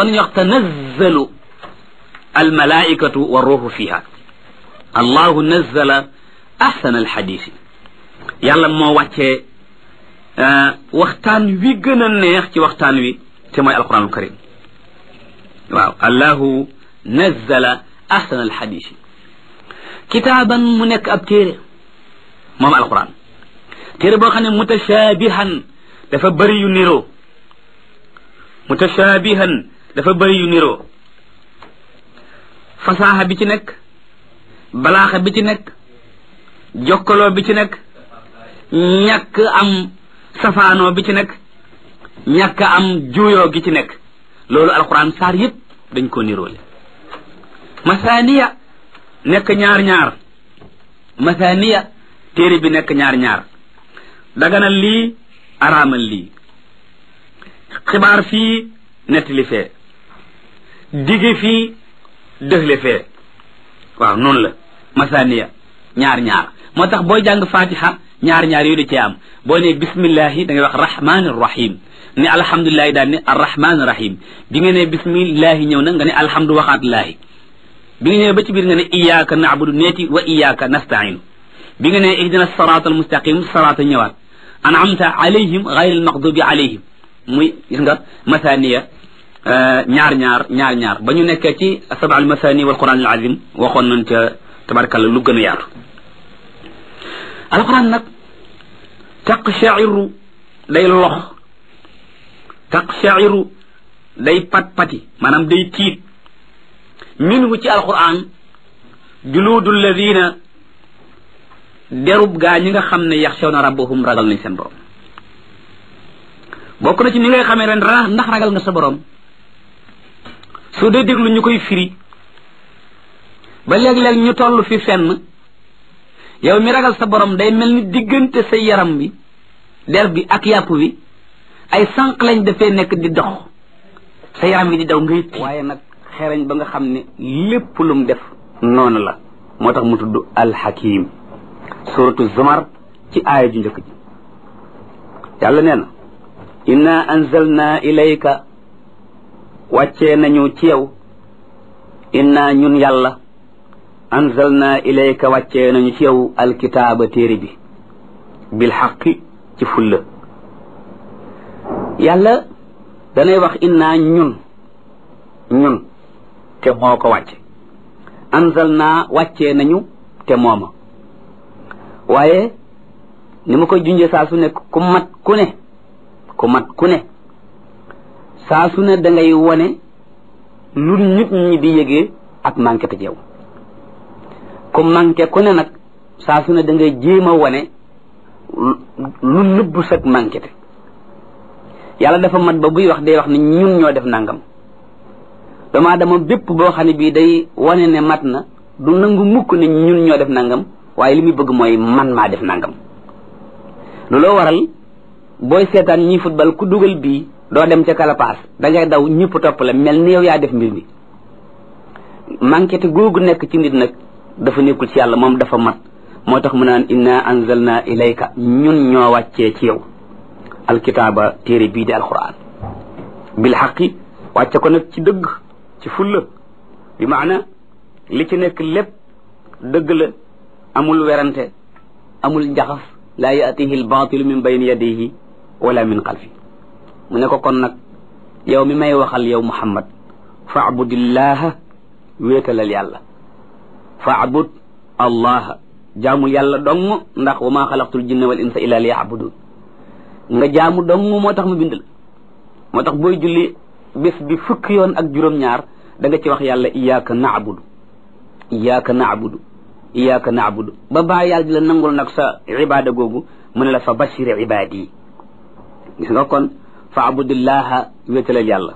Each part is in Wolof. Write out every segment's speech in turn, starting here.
kon ñu wax tanazzalu almalaikatu wa ruuxu fiha allahu nazzala ahsana alxadisi yàlla moo wàccee waxtaan wi gën a neex ci waxtaan wi te mooy alquranul karim waaw allahu nazzala ahsana alxadisi kitaaban mu nekk ab téere moom alquran téere boo xam ne mutashaabihan dafa bëri yu niroo mutashaabihan dafa bëri yu niroo fasaaxa bi ci nekk balaaxa bi ci nekk jokkaloo bi ci nekk ñàkk am safaanoo bi ci nekk ñàkk am juuyoo gi ci nekk loolu alquran saar yëpp dañ ko niroole masaaniya nekk ñaar ñaar masaaniya téere bi nekk ñaar ñaar daganal lii araamal lii xibaar fii nettali fee dige fii dëxle fee waaw noonu la masaaniya ñaar ñaar moo tax booy jàng fatiha ñaar ñaar yooyu da cee am boo ne bismillahi da ngay wax rahmaani rahim ne alhamdulilahi daal ne arrahmaani rahim bi nga ne bismillahi ñëw na nga ne alhamdu waxaat laahi bi nga ñëwee ba ci biir nga ne iyyaka na'budu neeti wa iyyaka nasta'inu bi nga ne ihdina sirata almustaqim sirata ñëwaat an'amta alayhim ghayr almaghdubi alayhim muy gis nga masaniya ñaar ñaar ñaar ñaar ba ñu nekkee ci saba al masani wal quran al azim waxoon nañ ca tabarakalla lu gën a yaatu alquran nag taqshairu day lox taqshairu day pat pati maanaam day tiit minhu ci alquran juluudu alladina derub gaa ñi nga xam ne yaxshawna rabbahum ragal nañ seen borom bokk na ci ni ngay xamee ren ndax ragal nga sa borom su dee déglu ñu koy firi ba léeg-léeg ñu toll fi fenn yow mi ragal sa borom day mel ni diggante sa yaram bi der bi ak yàpp bi ay sànq lañ dafee nekk di dox sa yaram bi di daw ngay waaye nag xereñ ba nga xam ne lépp lum def noonu la moo tax mu tudd alxakim suratu zumar ci aaya ju njëkk ji yàlla nee na inna anzalna ilayka wàccee nañu ci yow inna ñun yàlla anzalna ilayka wàccee nañu ci yow alkitaaba téere bi bil xaqi ci fulla yàlla danay wax inna ñun ñun te moo ko wàcce anzalna wàccee nañu te mooma waaye ni ma koy junjee saa su nekk ku mat ku ne ku mat ku ne saa su ne da ngay wone lu nit ñi di yëgee ak manqué te yow ku manqué ku ne nag saa su ne da ngay jéem a wone lu nëbb sag manqué te yàlla dafa mat ba buy wax day wax ne ñun ñoo def nangam dama dama bépp boo xam ne bii day wane ne mat na du nangu mukk ne ñun ñoo def nangam waaye li muy bëgg mooy man maa def nangam looloo waral booy seetaan ñi football ku dugal bii doo dem ca kalapaas da ngay daw ñëpp topp la mel ni yow yaa def mbir mi manqué te googu nekk ci nit nag dafa nekkul ci yàlla moom dafa mat moo tax mu naan inna anzalna ilayka ñun ñoo wàccee ci yow alkitaaba téere bii di alquran bil xaqi wàcce ko nag ci dëgg ci fulla bi maana li ci nekk lépp dëgg la amul werante amul njaxas laa yaatihi albaatilu min bayni yadihi wala min xalfi mu ne ko kon nag yow mi may waxal yow muhammad faabudillaha wéetalal yàlla faabud allaha jaamu yàlla dong ndax wa maa xalaqtul jinna wal insa illa liyabudun nga jaamu dong moo tax mu bind la moo tax booy julli bés bi fukki yoon ak juróom-ñaar da nga ci wax yàlla iyaaka naabudu iyaaka naabudu iyaaka naabudu ba baa yàlla di la nangul nag sa ibaada googu mu ne la fa bashir ibaadi yi gis nga kon fa abudillaha wéetalal yàlla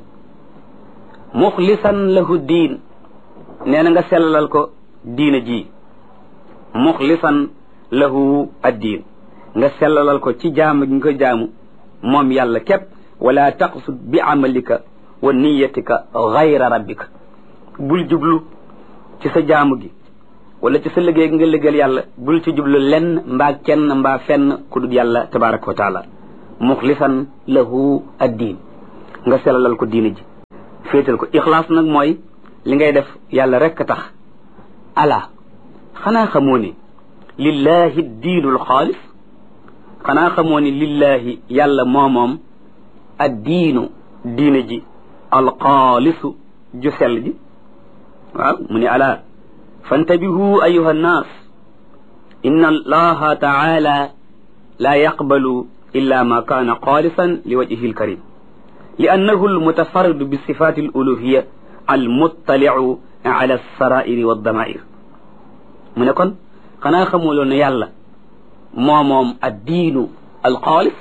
muxlisan lahu diin nee na nga sellalal ko diina ji muxlisan lahu addiin nga sellalal ko ci jaamu gi nga ko jaamu moom yàlla képp wala taqsud bi amalika wa niyatika gayra rabbika bul jublu ci sa jaamu gi wala ci sa liggéey nga liggéeyal yàlla bul ci jublu lenn mbaa kenn mbaa fenn ku dul yàlla tabaraka wa taala muxlisan lahu addiin nga selalal ko diina ji féetal ko ixlaas nag mooy li ngay def yàlla rekk tax ala xanaa xamoo ni lillahi diinul xaalis xanaa xamoo ni lillahi yàlla moomoom ad diinu diine ji alxaalisu ju sell ji waaw mu ne ala fantabihu ayuha nnaas inna allaha taala la yaqbalu illa ma kaana xaalisan li wajhihi alkarim li annahu almutafarridu bi sifati aluluhiya almuttaliu ala alsarairi waddamair mu ne kon xanaa xamuloon ne yàlla moo moom addiinu alxaalis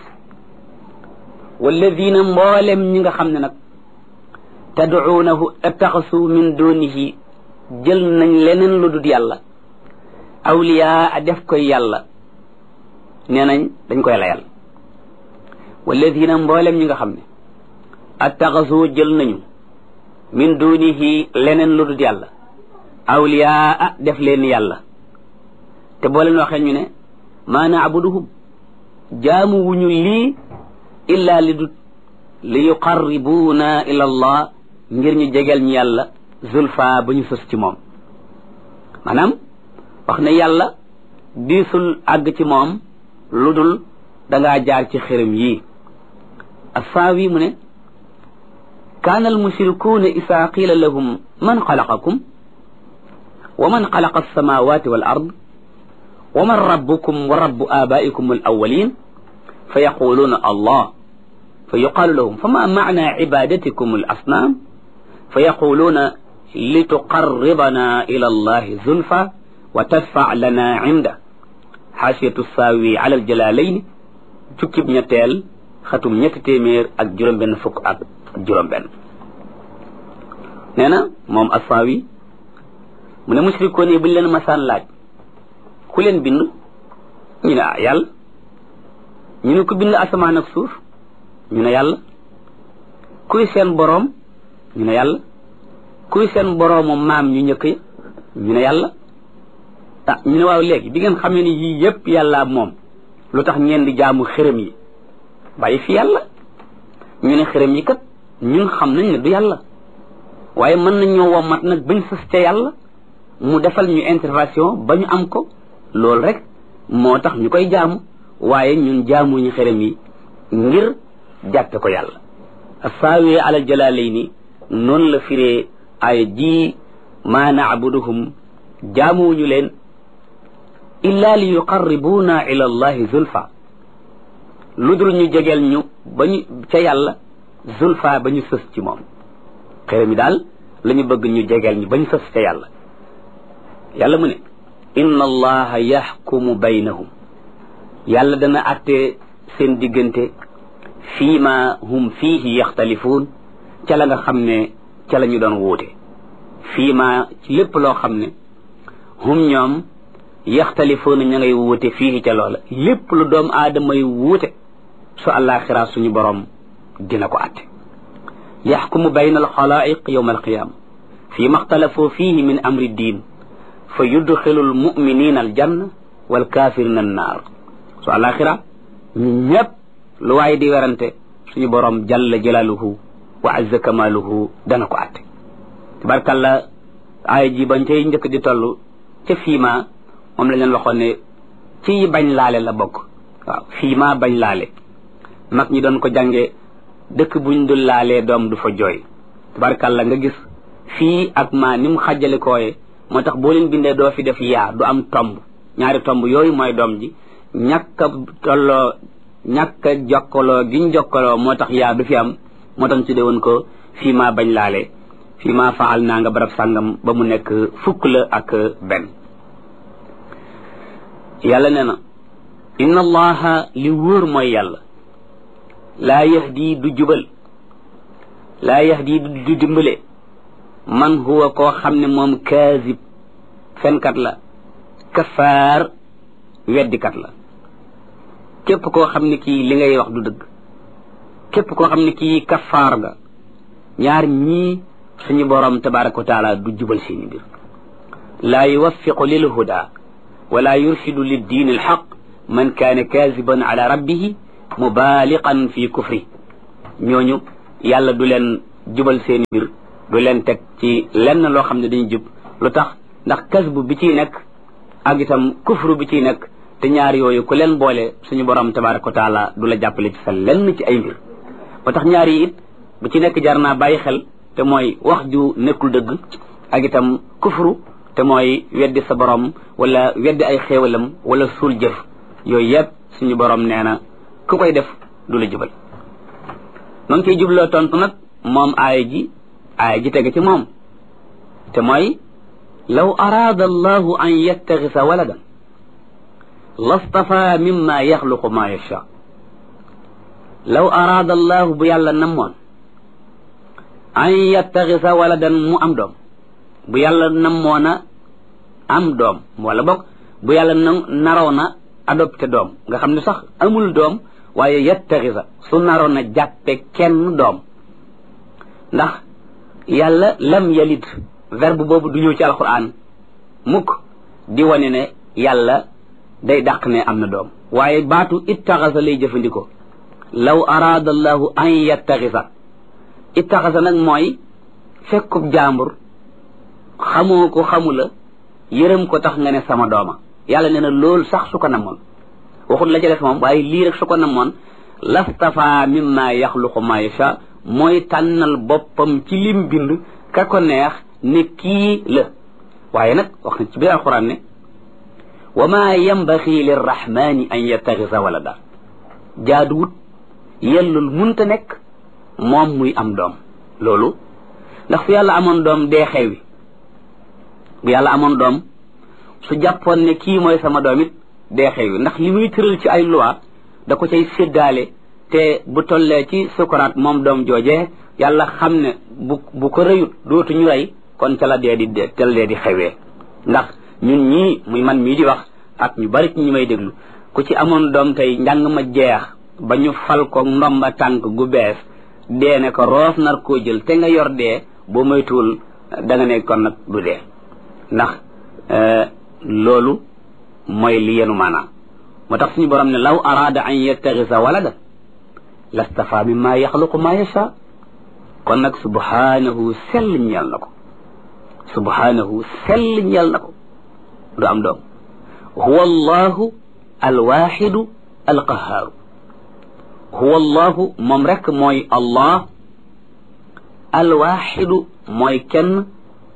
walladina mboolem ñi nga xam ne nag tadcuunahu attaxasu min dunihi jël nañ leneen lu dul yàlla awliyaa a def koy yàlla nee nañ dañ koy layal walladina mboolem ñi nga xam ne attaxasu jël nañu min dunihi leneen lu dul yàlla awliyaa a def leen yàlla te boo leen waxee ñu ne maa naabuduhum jaamu wuñu lii illa li dut li yuqarribuuna ila allah ngir ñu jegeel ñu yàlla zulfa ba ñu sës ci moom maanaam wax ne yàlla diisul àgg ci moom lu dul dangaa jaar ci xërëm yii assaawi mu ne kaana almushrikuuna isaa qiila lahum man xalaqakum wa man xalaqa alsamawati wal ard wa man rabbukum wa rabbu abaikum al awalin fa yaquluuna allah fa yuqaalu lahum fama macna cibadatikum al asnaam fa yaquluuna lituqarribana ila allahi zulfa wa tadfac lana cinda xaasiyatu saawi ala aljalalayn jukkib ñetteel xatum ñetti téeméer ak juróom-benn fukk ak juróom-benn nee na moom assaawi mu ne mushrikoon yi buñ leen masaan laaj ku leen bind ñu ne ah yàlla ñu ne ku bind asamaan ak suuf ñu ne yàlla kuy seen boroom ñu ne yàlla kuy seen boroomu maam ñu njëkk ya ñu ne yàlla ah ñu ne waaw léegi bi ngeen xamee ni yii yépp yàlla moom lu tax ngeen di jaamu xërëm yi bàyyi fi yàlla ñu ne xërëm yi kat ñun xam nañ ne du yàlla waaye mën nañ ñoo wommat nag bañ sës ca yàlla mu defal ñu intervention ba ñu am ko loolu rek moo tax ñu koy jaamu waaye ñun jaamuñu xërëm yi ngir jàppe ko yàlla saawi alal jalaalayni noonu la firee ay ji maa naabuduhum jaamuwuñu leen illa li yuqarribuuna ila allahi zulfa lu dul ñu jegeel ñu ba ñu ca yàlla zulfa ba ñu sës ci moom xërëm yi daal la ñu bëgg ñu jegeel ñu ba ñu sës ca yàlla yàlla mu ne inna allaha yaxkumu baynahum yàlla dana atte seen diggante fii ma hum fiihi yaxtalifuun ca la nga xam ne ca la ñu doon wuute fii ma ci lépp loo xam ne hum ñoom yaxtalifuuna ña ngay wuute fii ca loola lépp lu doom aadama yi wuute su àllaaxira suñu borom dina ko atte yaxkumu bayna alxalaa'iq yowma alqiyaama fii ma xtalafoo fiihi min amri diin fa yudxilu almuminina aljanna walkaafirina annaar su àllaaxira ñu ñëpp lu waay di werante suñu borom jalla jalaaluhu wa azza kamaaluhu dana ko atte tabarkalla aaya ji bañ cay njëkk di toll ca fiima moom la leen waxoon ne ci bañ laale la bokk waaw fiima bañ laale mag ñi doon ko jànge dëkk buñ dul laalee doom du fa jooy tabarkalla nga gis fii ak maa ni mu xàjjale kooye moo tax boo leen bindee doo fi def yaa du am tomb ñaari tomb yooyu mooy doom ji ñàkk a tolloo ñàkk a jokkaloo giñ jokkaloo moo tax yaa du fi am moo tax ñu tuddee woon ko fii maa bañ laale fii maa faal naa nga barab sàngam ba mu nekk fukk la ak benn yàlla nee na inna allaha li wóor mooy yàlla laa yahdi du jubal laa yahdi du dimbale man huwa koo xam ne moom kaazib fenkat la kafaar weddikat la képp koo xam ne kii li ngay wax du dëgg képp koo xam ne kii kafaar nga ñaar ñii suñu borom tabaraka wa taala du jubal seeni mbir laa yuwaffiqu lil huda wala yurshidu lid diin al xaq man kaana kaziban ala rabbihi mubaaliqan fi kufri ñooñu yàlla du leen jubal seeni mbir du leen teg ci lenn loo xam ne dañu jub lu tax ndax kasbu bi ciy nekk ak itam kufru bi ciy nekk te ñaar yooyu ku leen boole suñu borom tabaraka wa taala du la jàppale ci sa lenn ci ay mbir ba tax ñaar yi it bu ci nekk jar naa bàyyi xel te mooy wax ju nekkul dëgg ak itam kufru te mooy weddi sa borom wala weddi ay xéewalam wala suul jëf yooyu yëpp suñu borom nee na ku koy def du la jubal ma ngi koy jubloo tontu nag moom aaya ji aaya ji tege ci moom te mooy law araada allahu an yattaxisa waladan lastafa mimma yaxluqu ma yacha law araada allahu bu yàlla namoon an yattaxisa waladan mu am doom bu yàlla namoona am doom wala boog bu yàlla na naroon a adopté doom nga xam ne sax amul doom waaye yattaxisa su naroon a jàppe kenn doom ndax yàlla lam yalid verbe boobu du ñëw ci alquran mukk di wane ne yàlla day dàq ne am na doom waaye baatu ittaxasa lay jëfandikoo law araada allahu an yattaxisa ittaxasa nag mooy fekkub jaambur xamoo ko xamula yërëm ko tax nga ne sama dooma yàlla nee na loolu sax su ko namoon waxut la ca def moom waaye lii rek su ko namoon lastafa mimma yaxluqu ma yacha mooy tànnal boppam ci lim bind ka ko neex ne kii la waaye nag wax na ci biir alquran ne wa ma yambaxi lirrahmani an yattaxisa walada jaaduwut yellul munta nekk moom muy am doom loolu ndax fu yàlla amoon doom dee xewi bu yàlla amoon doom su jàppoon ne kii mooy sama doom it dee xewi ndax li muy tëral ci ay loi da ko cay séddaale te bu tollee ci sukuraat moom doom joojee yàlla xam ne bu bu ko rëyut dootu ñu rey kon ca la dee di ca la dee di xewee ndax ñun ñii muy man mii di wax ak ñu bari ci ñi may déglu ku ci amoon doom tey njàng ma jeex ba ñu fal ko ndomba tànk gu bees dee ne ko roof nar koo jël te nga yor dee boo moytuwul da nga ne kon nag du dee ndax loolu mooy li yenu maanaam moo tax suñu borom ne law araada an yattaxisa walada lastafa mimma yaxluqu ma yacha kon nag subhanahu sell ñeel na ko subhanahu sell ñeel na ko du am doom huwa allahu alwaxidu alqahaaru huwa allahu moom rek mooy allah alwaxidu mooy kenn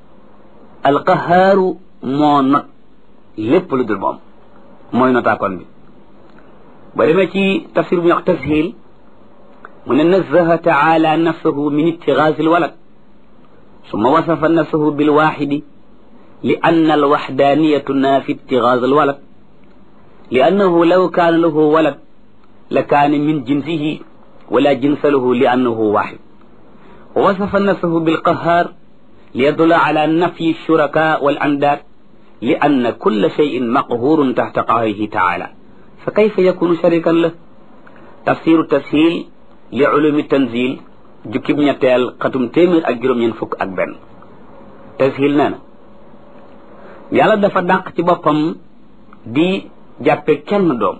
alqahaaru moo not lépp lu dul moom mooy notaakoon bi ba demee ci tafsir bu ñu wax tashil mu ne nazaha taala nafsahu min ittigaasi alwalad summa wasafa nafsahu bilwaxidi li anna alwaxdaniyatu naafi ittigaas alwalad li annahu law kaana lahu walad la kaana min jinsihi wala jinsa lahu li annahu waxid wa wasafa nafsahu bilqahaar li yadulla ala nafyi alshuraka walandaad li anna kulla cheyin maqhurun taxta qahrihi taala fa kayfa yakunu sharikan la tafsiru tashil li ulumi tanzil jukkib ñetteel xatum téeméer ak juróom-ñeent fukk ak benn tashil nee na yàlla dafa dàq ci boppam di jàppe kenn doom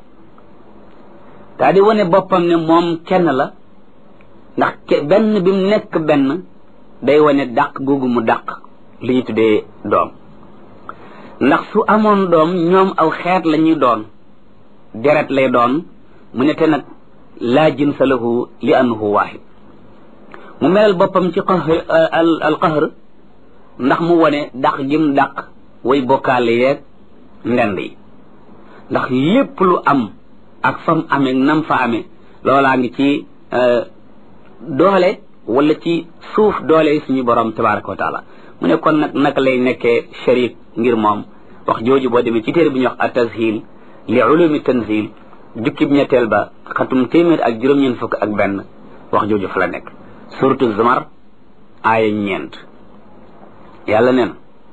daa di wane boppam ne moom kenn la ndax benn bi mu nekk benn day wane dàq googu mu dàq li ñu tuddee doom ndax su amoon doom ñoom aw xeet la ñuy doon deret lay doon mu ne te nag laa jinsa lahu li annahu waahid mu melal boppam ci qahr al qahr ndax mu wone dàq gim dàq way bokkaale yeeg ndend yi ndax lépp lu am ak fam amee nam fa amee loolaa ngi ci doole wala ci suuf doole suñu borom tabaraka wa taala mu ne kon nag naka lay nekkee sharik ngir moom wax jooju boo demee ci téere bi ñuy wax at-tashil li ulumi tanzil jukkib ñetteel ba xatum téeméer ak juróom-ñeent fukk ak benn wax jooju fa la nekk suratu zumar aaya ñeent yàlla neen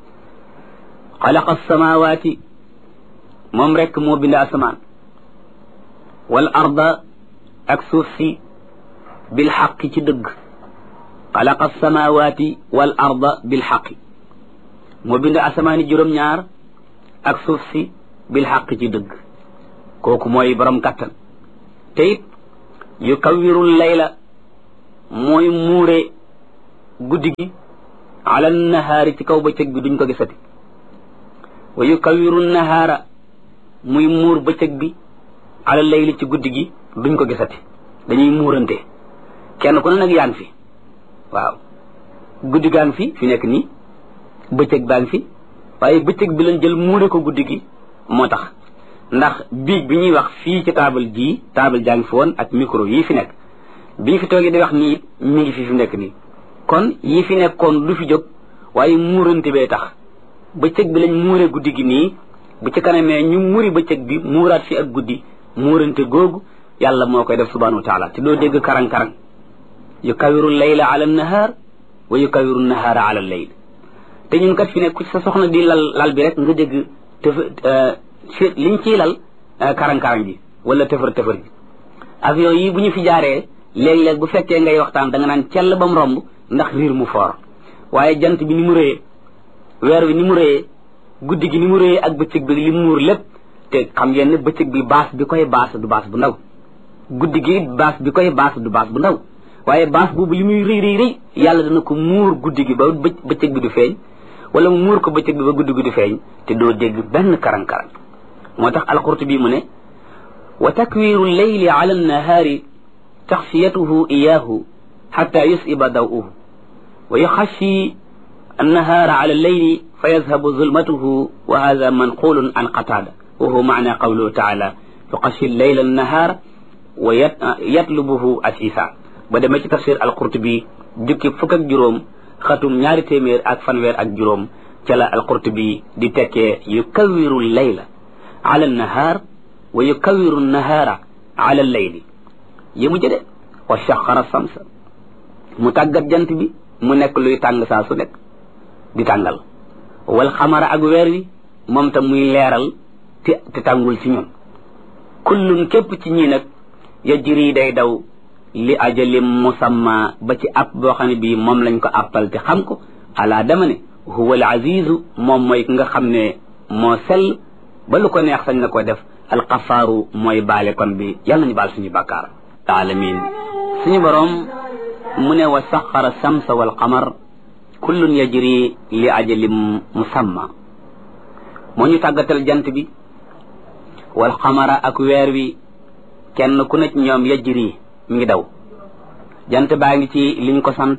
xalaqa alsamawati moom rekk moo bind asamaan wal arda ak suuf si bil xaqi ci dëgg xalaqa alsamawati wal arda bil xaqi moo bind asamaani juróom-ñaar ak suuf si bil xaqi ci dëgg kooku mooy borom kattan te it yu kawwirul layla mooy muure guddi gi ala nahaari ci kaw bëccëg bi duñ ko gisati wa yukawiru nahaara muy muur bëccëg bi ala layli ci guddi gi duñ ko gisati dañuy muurante kenn ku ne nag yaa ngi fi waaw guddi gaa ngi fi fi nekk nii bëccëg baa ngi fi waaye bëccëg bi lañ jël muure ko guddi gi moo tax ndax biig bi ñuy wax fii ci taabal jii taabal jaa ngi fi woon ak micro yii fi nekk bi ñu fi toogee di wax nii mi ngi fi fi nekk nii kon yii fi nekkoon du fi jóg waaye muurante bee tax bëccëg bi lañ muure guddi gi nii bu ci kanamee ñu muri bëccëg bi muuraat fi ak guddi muurante googu yàlla moo koy def subhanahu wa taala te doo dégg karang-karang yu kawiru layla ala nahaar wa yu kawiru nahaara ala layl te ñun kat fi ne ku sa soxna di lal lal bi rek nga dégg tëf liñ ciy lal karang-karang ji wala tëfër tëfër ji avion yi bu ñu fi jaaree léeg-léeg bu fekkee ngay waxtaan da nga naan cell ba mu romb ndax riir mu foor waaye jant bi ni mu rëyee weer wi ni mu rëyee guddi gi ni mu rëyee ak bëccëg bi li muur lépp te xam ngeen ne bëccëg bi baas bi koy baas du baas bu ndaw guddi gi baas bi koy baas du baas bu ndaw waaye baas boobu li muy rëy rëy rëy yàlla dana ko muur guddi gi ba bëccëg bi du feeñ wala mu muur ko bëccëg bi ba guddi gi du feeñ te doo dégg benn karang-karang moo tax alqurtubi mu ne wa takwiru leyli ala annahaari taxfiyatuhu iyaahu xata yusiba dawuhu wa yuxashi annahaara ala alleyli fa yazhabu zulmatuhu wa hada manqulun an qatada wa huwa maana qawluhu taala yuxashi leyla annahaara wa yatlubuhu asisa ba demee ci tafsir alqurtubi jukki fukk ak juróom xatum ñaari téeméer ak fanweer ak juróom ca la alqurtubi di tekkee yukawiru leyla ala annahaar wa yukawiru nahaara ala alleyli yëmu jëde wa shaxara samsa mu tàggat jant bi mu nekk luy tàng saa su nekk di tàngal wal xamara ak weer wi moom tam muy leeral te te tàngul ci ñun kullun képp ci ñii nag yajri day daw li ajalim musamma ba ci app boo xam ne bii moom lañ ko appal te xam ko ala dama ne huwa al azizu moom mooy ki nga xam ne moo sell ba lu ko neex sañ na ko def alxafaaru mooy baale kon bi yàlla nañu baal suñu bàkkaar alamin suñu boroom mu ne wa saxara samsa wal qamar kullun yajri li ajalim musamma moo ñu tàggatal jant bi wal qamara ak weer wi kenn ku ne ci ñoom yajri mi ngi daw jant baa ngi ci liñ ko sant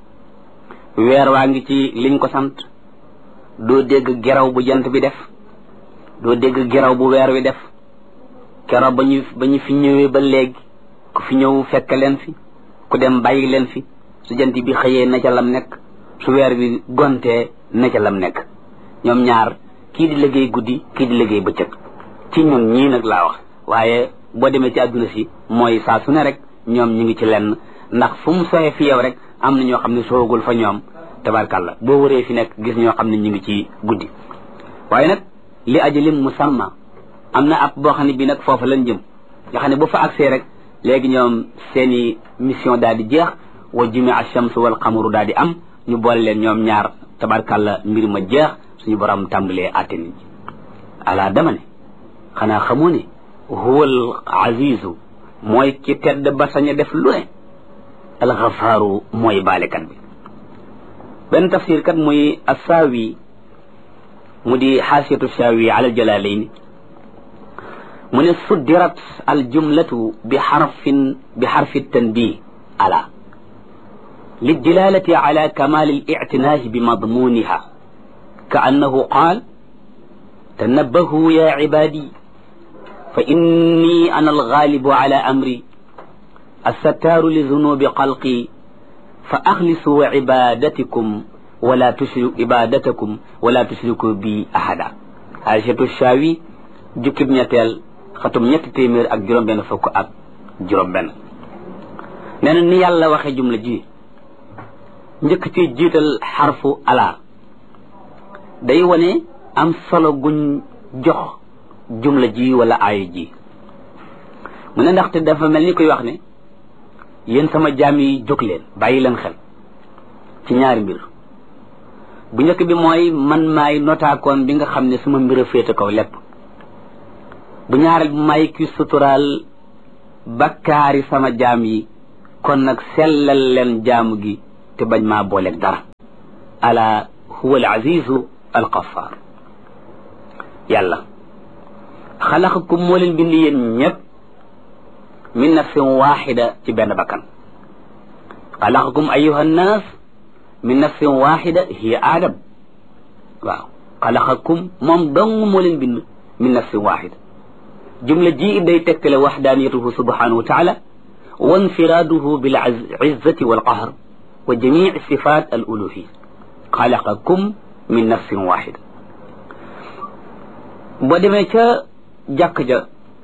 weer waa ngi ci liñ ko sant doo dégg geraw bu jant bi def doo dégg geraw bu weer wi def kero ba ñu ba ñu fi ñëwee ba léegi ku fi ñëw fekk leen fi ku dem bàyyi leen fi su jant bi xëyee na ca lam nekk su weer wi gontee na ca lam nekk ñoom ñaar kii di liggéey guddi kii di liggéey bëccëg ci ñun ñii nag laa wax waaye boo demee ci àdduna si mooy saa su ne rek ñoom ñu ngi ci lenn ndax fu mu soxee fi yow rek am na ñoo xam ne soogul fa ñoom tabarkàlla boo wëree fi nekk gis ñoo xam ne ñu ngi ci guddi waaye nag li ajalim musamma am na ab boo xam ne bii nag foofu lañ jëm nga xam ne bu fa agsee rek léegi ñoom seeni mission daal di jeex wa jumi ash-shams wal qamaru daal di am ñu boole leen ñoom ñaar tabarkàlla mbir ma jeex suñu borom tàmbalee àtte nit ñi ala dama ne xanaa xamoo ne huwal azizu mooy ki tedd ba sañ a def lu ne alxafaaru mooy baalekat bi benn tafsir kat muy assaawi mu di xaasiyatu saawi ala jalalayn mu ne suddirat aljumlatu bi xarfin bi xarfi tanbih ala للدلالة على كمال الاعتناء بمضمونها كأنه قال تنبهوا يا عبادي فإني أنا الغالب على أمري الستار لذنوب خلقي فأخلصوا عبادتكم ولا تشركوا عبادتكم ولا تشركوا بي أحدا عائشة الشاوي جكب ñetteel xatum ñetti téeméer ak juróom benn fukk ak juróom benn nee na ni yàlla waxe jumla ji njëkk ci jiital xarfu ala day wane am solo guñ jox jumla ji wala aaya ji mu ne ndaxte dafa mel ni koy wax ne yéen sama jaam yi jóg leen bàyyi leen xel ci ñaari mbir bu njëkk bi mooy man maay notaakoon bi nga xam ne suma mbir a féete kaw lépp bu ñaareel bi may ki suturaal bakkaari sama jaam yi kon nag sellal leen jaamu gi te bañ maa booleeg dara ala huwa al azizu al qaffar yàlla xalaqakum moo leen bind yéen ñëpp min nafsin waxida ci benn bakkan xalaqakum ayuha nnaas min nafsin waxida hiya aadam waaw xalaqakum moom dong moo leen bind min nafsin waxida jumla ji day tekkale waxdaaniyatuhu subhanahu wa taala wa infiraaduhu bil izzati wal qahr wa jamici sifat al uluhiya xalaqakum min nafsin waxida boo demee ca jàkk ja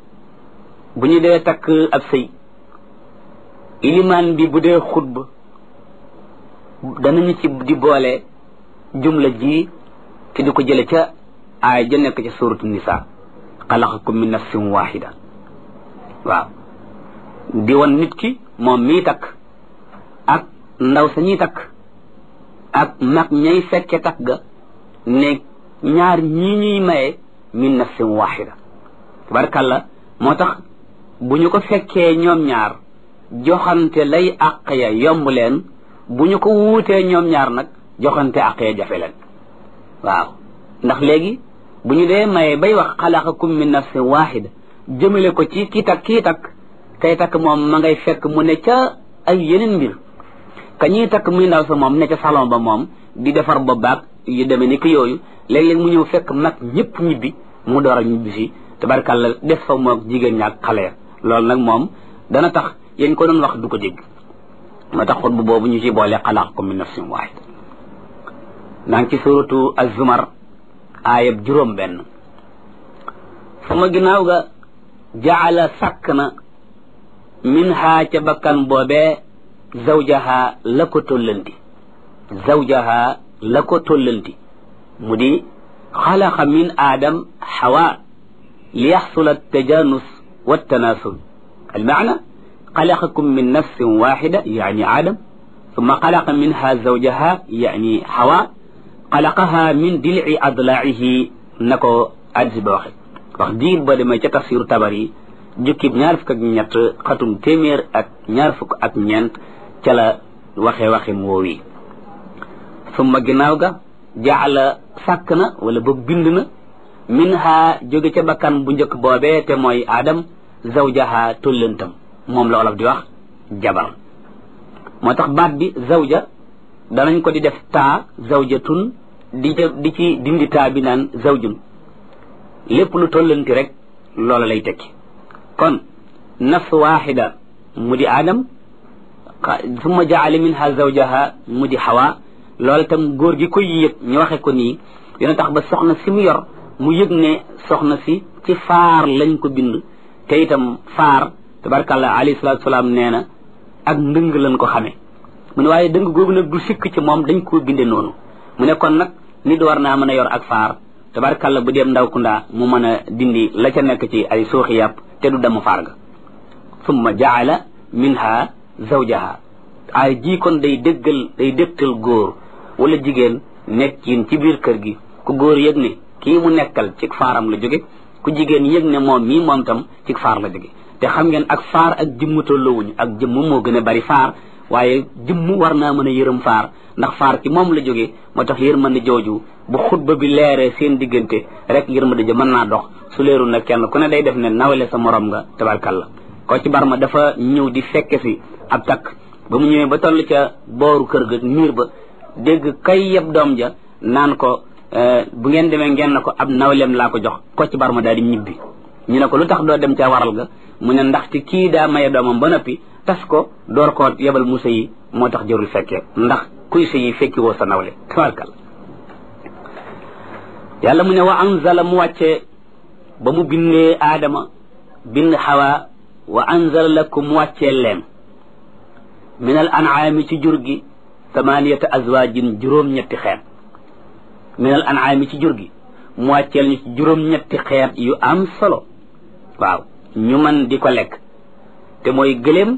bu ñu dee takk ab sëy ilimaan bi bu dee xutba danañu ci di boole jumla ji te di ko jële ca aaya ja nekk ca suratu nisa xalaqakum min nafsin waxida waaw di won nit ki moom mii takk ak ndaw sa ñuy takk ak mag ñay fekke takk ga ne ñaar ñii ñuy maye min nafsin waxida tabarkàlla moo tax bu ñu ko fekkee ñoom ñaar joxante lay àq ya yomb leen bu ñu ko wuutee ñoom ñaar nag joxante àq ya jafe leen waaw ndax léegi bu ñu dee maye bay wax xalaqakum min nafsin waxida jëmale ko ci kii takk kii takk kay takk moom ma ngay fekk mu ne ca ay yeneen mbir ka ñuy takk muy ndaw sa moom ne ca salon ba moom di defar ba baag yu demee ni ki yooyu léeg-léeg mu ñëw fekk mag ñëpp ñibbi mu door a ñibbi si tabarkàlla def fa moog jigéen ñaak xale ya loolu nag moom dana tax yéen ko doon wax du ko dégg moo tax xutbu boobu ñu ci boole xalaqakum min nafsin waxida naa ngi ci suratu az-zumar aayab juróom benn sama ginnaaw ga jaala sàkk na min haa ca bakkan boobee zawjaha la ko tollanti zawjaha la ko tollanti mu di xalaqa min aadam xawa li yaxsula altajanus waltanasul almaana xalaqakum min nafsin waxida yani aadam ثم خلق منها زوجها يعني حواء خلقها من دلع أضلاعه نكو أدز بوخي wax diir ba demee ca tafsiru tabari jukkib ñaar fukk ak ñett xatum téeméer ak ñaar fukk ak ñeent ca la waxe waxe woow yi summa ginnaaw ga jaala sàkk na wala ba bind na min ha jóge ca bakkan bu njëkk boobee te mooy aadam zawjaha tollantam moom la olof di wax jabar moo tax baat bi zawja danañ ko di def taa zawjatun di di ci dindi taa bi naan zawjun lépp lu tollanti rek loola lay tekki kon nafs waxida mu di aadam summa jaale minha zawjaha mu di xawa loola tam góor gi koy yëg ñu waxe ko nii dina tax ba soxna si mu yor mu yëg ne soxna si ci faar lañ ko bind te itam faar tabarkàllah alayhi salatu salaam nee na ak ndëng lañ ko xamee mu ne waaye dëng googu nag du sikk ci moom dañ koo binde noonu mu ne kon nag nit war naa mën a yor ak faar tabarkàlla bu dem ndaw kundaa mu mën a dindi la ca nekk ci ay suuxi yàpp te du dem faar ga summa jaala minha zawjaha ay ji kon day dëggal day dëgtal góor wala jigéen nekkin ci biir kër gi ku góor yëg ne kii mu nekkal ci faaram la jóge ku jigéen yëg ne moom mii moom tam ci faar la jóge te xam ngeen ak faar ak jëmm tolloowuñu ak jëmm moo gën a bari faar waaye jëmm war naa mën a yërëm faar ndax faar ci moom la jóge moo tax yërmande jooju bu xutba bi leeree seen diggante rek yërmande ja mën naa dox su leerul nag kenn ku ne day def ne nawle sa morom nga tabarkalla ko ci barma dafa ñëw di fekke si ab takk ba mu ñëwee ba toll ca booru kër ga miir ba dégg kay yeb doom ja naan ko bu ngeen demee ngeen na ko ab nawleem laa ko jox ko ci barma daal di ñibbi ñu ne ko lu tax doo dem ca waral ga mu ne ndaxte kii daa maye doomam ba noppi tas ko door koo yebal musa yi moo tax jërul fekkee ndax kuy sa yi fekki woo sa nawle tabarkalla yàlla mu ne wa anzala mu wàccee ba mu bindee aadama bind xawa wa anzala lakum mu wàccee leen min al an'aami ci jur gi thamaniyata azwaajin juróom-ñetti xeet min al an'aami ci jur gi mu wàcceel ñu ci juróom-ñetti xeet yu am solo waaw ñu mën di ko lekk te mooy gëléem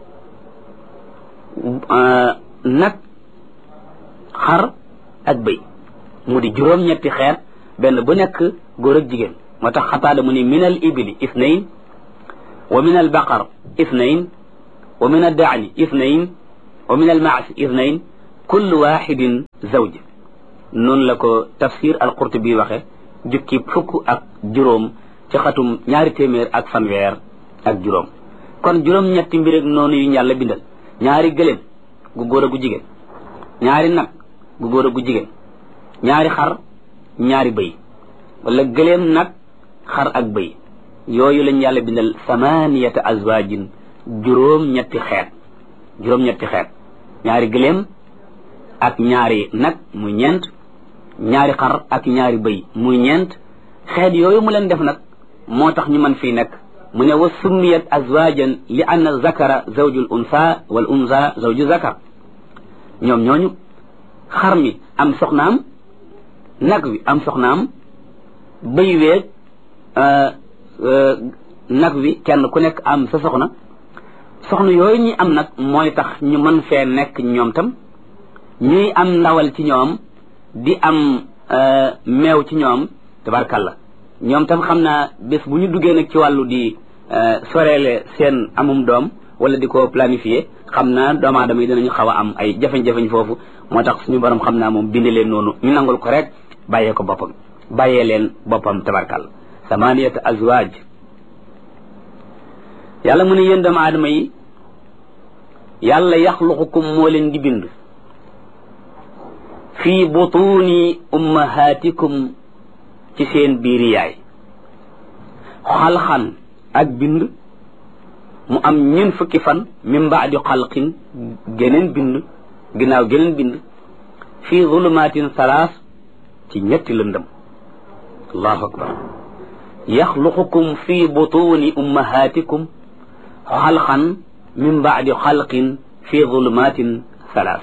nag xar ak bëy mu di juróom-ñetti xeet benn bu nekk góor ak jigéen moo tax xataada mu ni min al ibili ithnayn wa min al baqar ithnayn wa min al daani ithnayn wa min al maasi ithnayn kullu waxidin zawj noonu la ko tafsir al-Qurtubi waxe jukki fukk ak juróom ci xatum ñaari téeméer ak fanweer ak juróom kon juróom-ñetti mbir ak noonu yu yàlla bindal ñaari gëléem gu góor a gu jigéen ñaari nag gu góor a gu jigéen ñaari xar ñaari bëy wala gëléem nag xar ak bëy yooyu lañ yàlla bindal samaniyata azwajin juróom-ñetti xeet juróom-ñetti xeet ñaari gëléem ak ñaari nag muy ñeent ñaari xar ak ñaari bëy muy ñeent xeet yooyu mu leen def nag moo tax ñu mën fii nekk mu ne wa summiyat azwajan li anna zakara zawjul unsa wal unsa zawju zakar ñoom ñooñu xar mi am soxnaam nag wi am soxnaam bëy weeg nag wi kenn ku nekk am sa soxna soxna yooyu ñi am nag mooy tax ñu mën fee nekk ñoom tam ñuy am ndawal ci ñoom di am meew ci ñoom tabarkalla ñoom tam xam naa bés bu ñu duggee nag ci wàllu di soreele seen amum doom wala di ko planifier xam naa doomu aadama yi dinañu xaw a am ay jafeñ-jafeñ foofu moo tax suñu borom xam naa moom bindi leen noonu ñu nangul ko rek bàyyee ko boppam bàyyee leen boppam tabarkalla samaniyata azwaaj yàlla mu ne yéen doomu aadama yi yàlla yaxluqukum moo leen di bind fii butuni ummahatikum ci seen biiri yaay xalxan ak bind mu am ñeen fukki fan min baadi xalqin geneen bind ginnaaw geneen bind fii zulumatin salaas ci ñetti lëndëm allahu akbar yaxluqukum fii butuni ummahatikum xalxan min baadi xalqin fii zulumatin salaas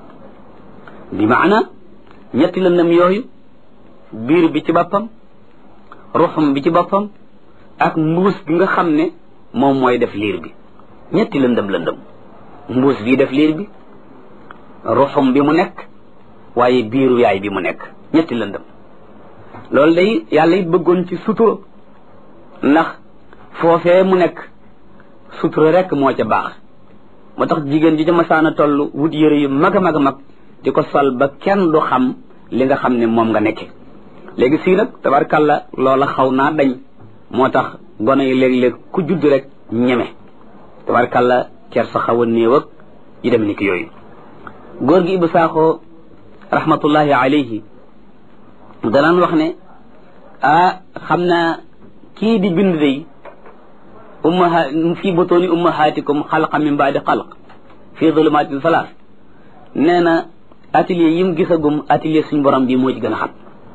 bi maana ñetti lëndëm yooyu biir bi ci boppam ruxum bi ci boppam ak mbuus bi nga xam ne moom mooy def liir bi ñetti lëndëm lëndëm mbuus bii def liir bi ruxum bi mu nekk waaye biiru yaay bi mu nekk ñetti lëndëm loolu day yàlla it bëggoon ci sutura ndax foofee mu nekk sutura rek moo ca baax moo tax jigéen ji ca masaana toll wut yëre yu mag a mag a mag di ko sol ba kenn du xam li nga xam ne moom nga nekke léegi sii nag tabarkalla loola xaw naa dañ moo tax gone yi léeg-léeg ku judd rek ñeme tabarkalla cer sa xaw a néew ak yi dem ni ki yooyu góor gi Ibou Sakho rahmatullahi alayhi danaan wax ne ah xam naa kii di bind day ummaha fii butuni ummahatikum xalqa min baadi xalq fii zulumatin salaas nee na atelier yi mu gisagum atelier suñ borom bi moo ci gën a xat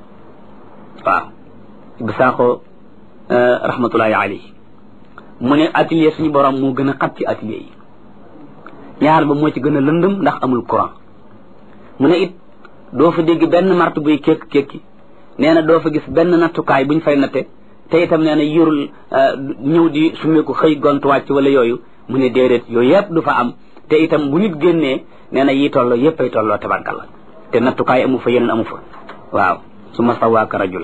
waaw Ibou Sakho rahmatullahi alayhi mu ne atelier suñu borom moo gën a xat ci atelier yi ñaar ba moo ci gën a lëndëm ndax amul courant mu ne it doo fa dégg benn martu buy kékk kékki nee na doo fa gis benn nattukaay buñ fay natte te itam nee na yërul ñëw di sumeeku xëy gont wàcc wala yooyu mu ne déedéet yooyu yëpp du fa am te itam bu nit génnee nee na yi tolloo yëpp ay tolloo tabarkalla te nattukaay amu fa yeneen amu fa waaw su ma sawaaka rajula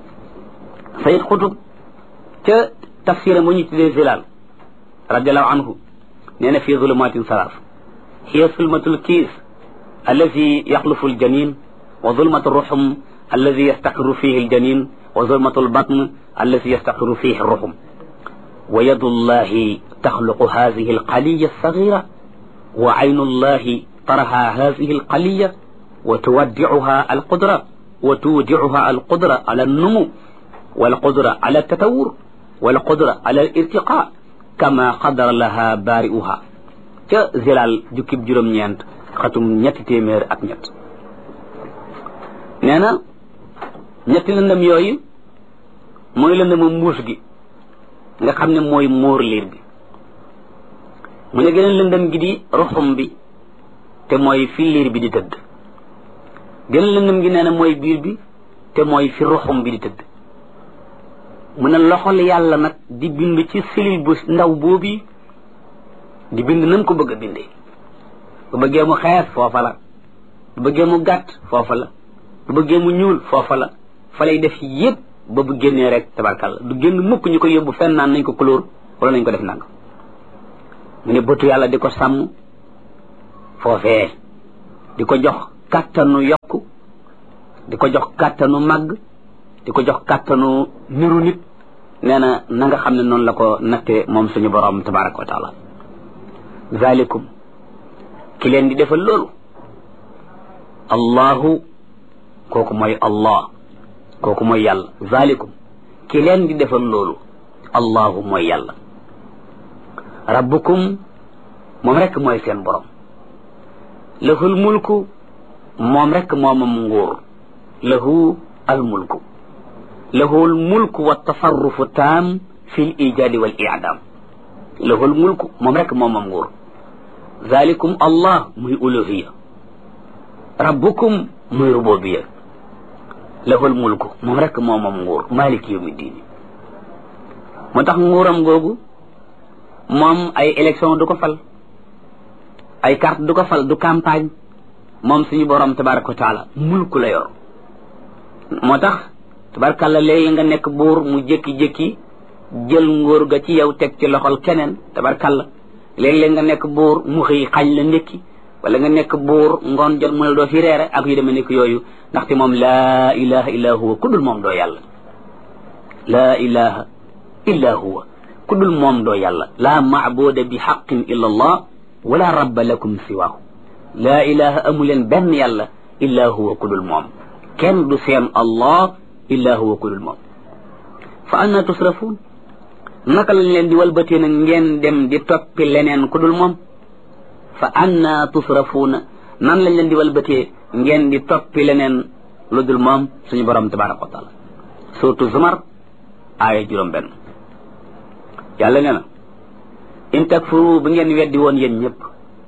sayid xutub ca tafsiram bu ñu tuddee zilal radiallahu anhu nee na fii zulumatin salaas hiya zulmatul kiis allazi yaxlufu aljanin wa zulmatu ruxum allazi yastaqiru fihi aljanin wa zulmatu albatn allazi yastaqiru fihi ruxum wa yadu llahi taxluqu hadihi alqaliya alsagira wa aynu llahi taraha hadihi alqaliya wa tuwaddicuha alqudra wa tuwdicuha alqudra ala alnumu والقدرة على التطور والقدرة على الارتقاء كما قدر لها بارئها ca zilal jukkib juróom-ñeent xatum ñetti téeméer ak ñett nee na ñetti lëndëm yooyu mooy lëndëmu mbuus gi nga xam ne mooy móor liir bi mu ne geneen lëndëm gi di ruxum bi te mooy fi liir bi di tëdd geneen lëndëm gi nee na mooy biir bi te mooy fi ruxum bi di tëdd mu ne loxol yàlla nag di bind ci silil bu ndaw boobu di bind nam ko bëgg a bindee bu bëggee mu xees foofa la bu bëggee mu gàtt foofa la bu bëggee mu ñuul foofa la fa lay def yépp ba bu génnee rek tabarkalla du génn mukk ñu ko yóbbu fenn naan nañ ko couleur wala nañ ko def nang mu ne bëtu yàlla di ko sàmm foofee di ko jox kàttanu yokku di ko jox kàttanu màgg di ko jox kàttanu niru nit nee na na nga xam ne noonu la ko natte moom suñu borom tabaraka wa taala zalikum ki leen di defal loolu allahu kooku mooy allah kooku mooy yàlla zalikum ki leen di defal loolu allahu mooy yàlla rabbukum moom rekk mooy seen borom lahul mulku moom rekk moomam nguur lahu al mulku lahu al mulku wa tasarrufu taam fi l ijaadi wal iadam lahu al mulku moom rekk moomam nguur zalikum allah muy uluhiya rabbukum muy rububiya lahu al mulku moom rekk moomam nguur maliki yawmi diini moo tax nguuram googu moom ay élection du ko fal ay carte du ko fal du campagne moom suñu borom tabaraka wa taala mulku la yor moo tax tabarakàlla léegi nga nekk buur mu jékki-jékki jël nguur ga ci yow teg ci loxol keneen tabarakàlla léeg-léeg nga nekk buur mu xëy xañ la ndékki wala nga nekk buur ngoon jot mu ne doo fi reere ak yu demee nekk yooyu ndaxte moom laa ilaha illa huwa ku dul moom doo yàlla laa ilaha illa huwa ku dul moom doo yàlla laa maabuda bi xaqin illa allah wala rabba lakum siwaahu laa ilaha amuleen benn yàlla illa huwa ku dul moom kenn du seen allah illa huwa ku dul moom fa anna tusrafuun naka lañ leen di walbatee nag ngeen dem di toppi leneen ku dul moom fa anna tusrafuuna nan lañ leen di walbatee ngeen di toppi leneen lu dul moom suñu borom tabaraka wa taala surtout zumar aaya juróom benn yàlla nee na in takfuru bu ngeen weddi woon yéen ñëpp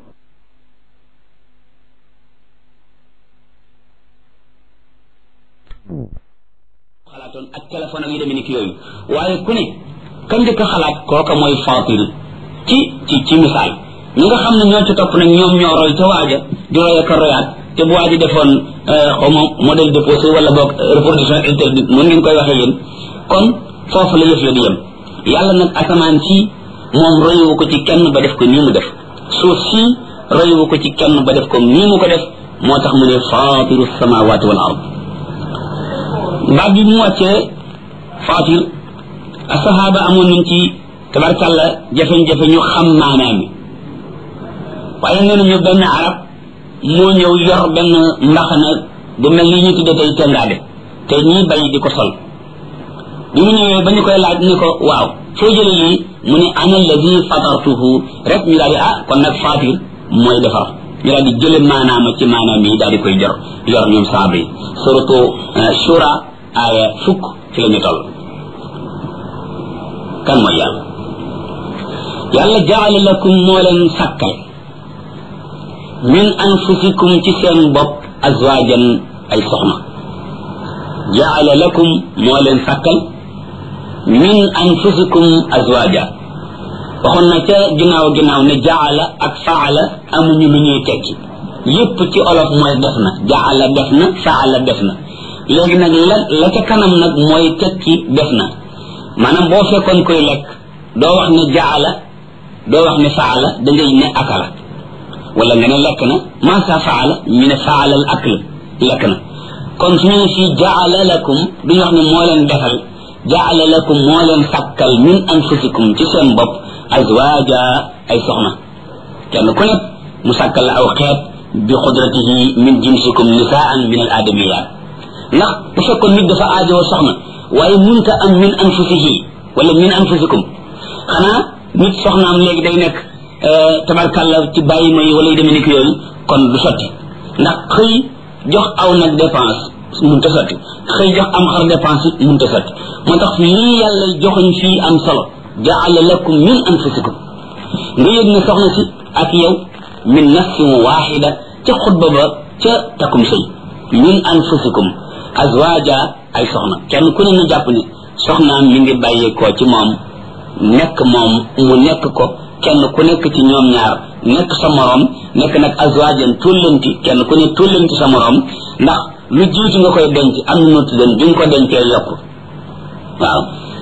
xalaatoon ak téléphone ak yu demee ni ki yooyu waaye ku ne ka njëkk a xalaat kooka mooy fatir ci ci ci misaal ñi nga xam ne ñoo ci topp nag ñoom ñoo roy ca waaja di roy ak a royaat te bu waaji defoon xaw ma modèle déposé wala boog reproduction interdite noonu ngeen koy waxee yéen kon foofu la yëf ya di yem yàlla nag asamaan si moom royuwu ko ci kenn ba def ko nii mu def suuf si royuwu ko ci kenn ba def ko nii mu ko def moo tax mu ne fatiru samawati wal ard baat bi mu wàccee fatir asahaba amoon nañ ci tabarkàlla jafe-jafe ñu xam maanaam mi waaye nee nañu benn arab moo ñëw yor benn mbaxana bu mel ni ñu tudde tey tengaade te ñii bay di ko sol bi mu ñëwee ba ñu koy laaj ni ko waaw foo jële lii mu ne ana alladi fatartuhu rek ñu daal di ah kon nag fatir mooy defar ñu daal di jële maanaama ci maanaam yi daal di koy jor yor ñoom saaba yi surtout shura aaya fukk ci la ñu toll kan mooy yàlla yàlla jaala lakum moo leen sàkkal min anfusikum ci seen bopp azwajan ay soxna jaala lakum moo leen sàkkal min anfusikum azwaja waxoon na ca ginnaaw ginnaaw ne jaala ak faala amuñu lu ñuy tekki yépp ci olof mooy def na jaala def na faala def na léegi nag la la ca kanam nag mooy tekki def na maanaam boo fekkoon koy lekk doo wax ne jaala doo wax ne faala da ngay ne akala wala nga ne lekk na maasa faala ñu ne faala al akl lekk na kon su ñu ne fii jaala lakum duñu wax ne moo leen defal jaala lakum moo leen sàkkal min anfusikum ci seen bopp azwaja ay soxna kenn ku nekk mu sàkkal la aw xeet bi xudratihi min jinsikum nisaan min al adamiyat ndax bu fekkoon nit dafa aajowoo soxna waaye munta am min anfusihi wala min anfusikum xanaa nit soxnaam léegi day nekk tabarkàlla ci bàyyi ma yi wala yu demee nekk yooyu kon du sotti ndax xëy jox aw nag dépense munta sotti xëy jox am xar dépense it munta sotti moo tax lii yàlla joxuñ fii am solo jaala lakum min anfusikum nga yëg ne soxna si ak yow min nafsin waxida ca xutba ba ca takkum sëy min anfusikum azwaja ay soxna kenn ku ne na jàpp ne soxnaam mi ngi bàyyeekoo ci moom nekk moom mu nekk ko kenn ku nekk ci ñoom ñaar nekk sa morom nekk nag azwajan tullanti kenn ku ne tullanti sa morom ndax lu jiitu nga koy denc am na noti den bi nga ko dencee yokk waaw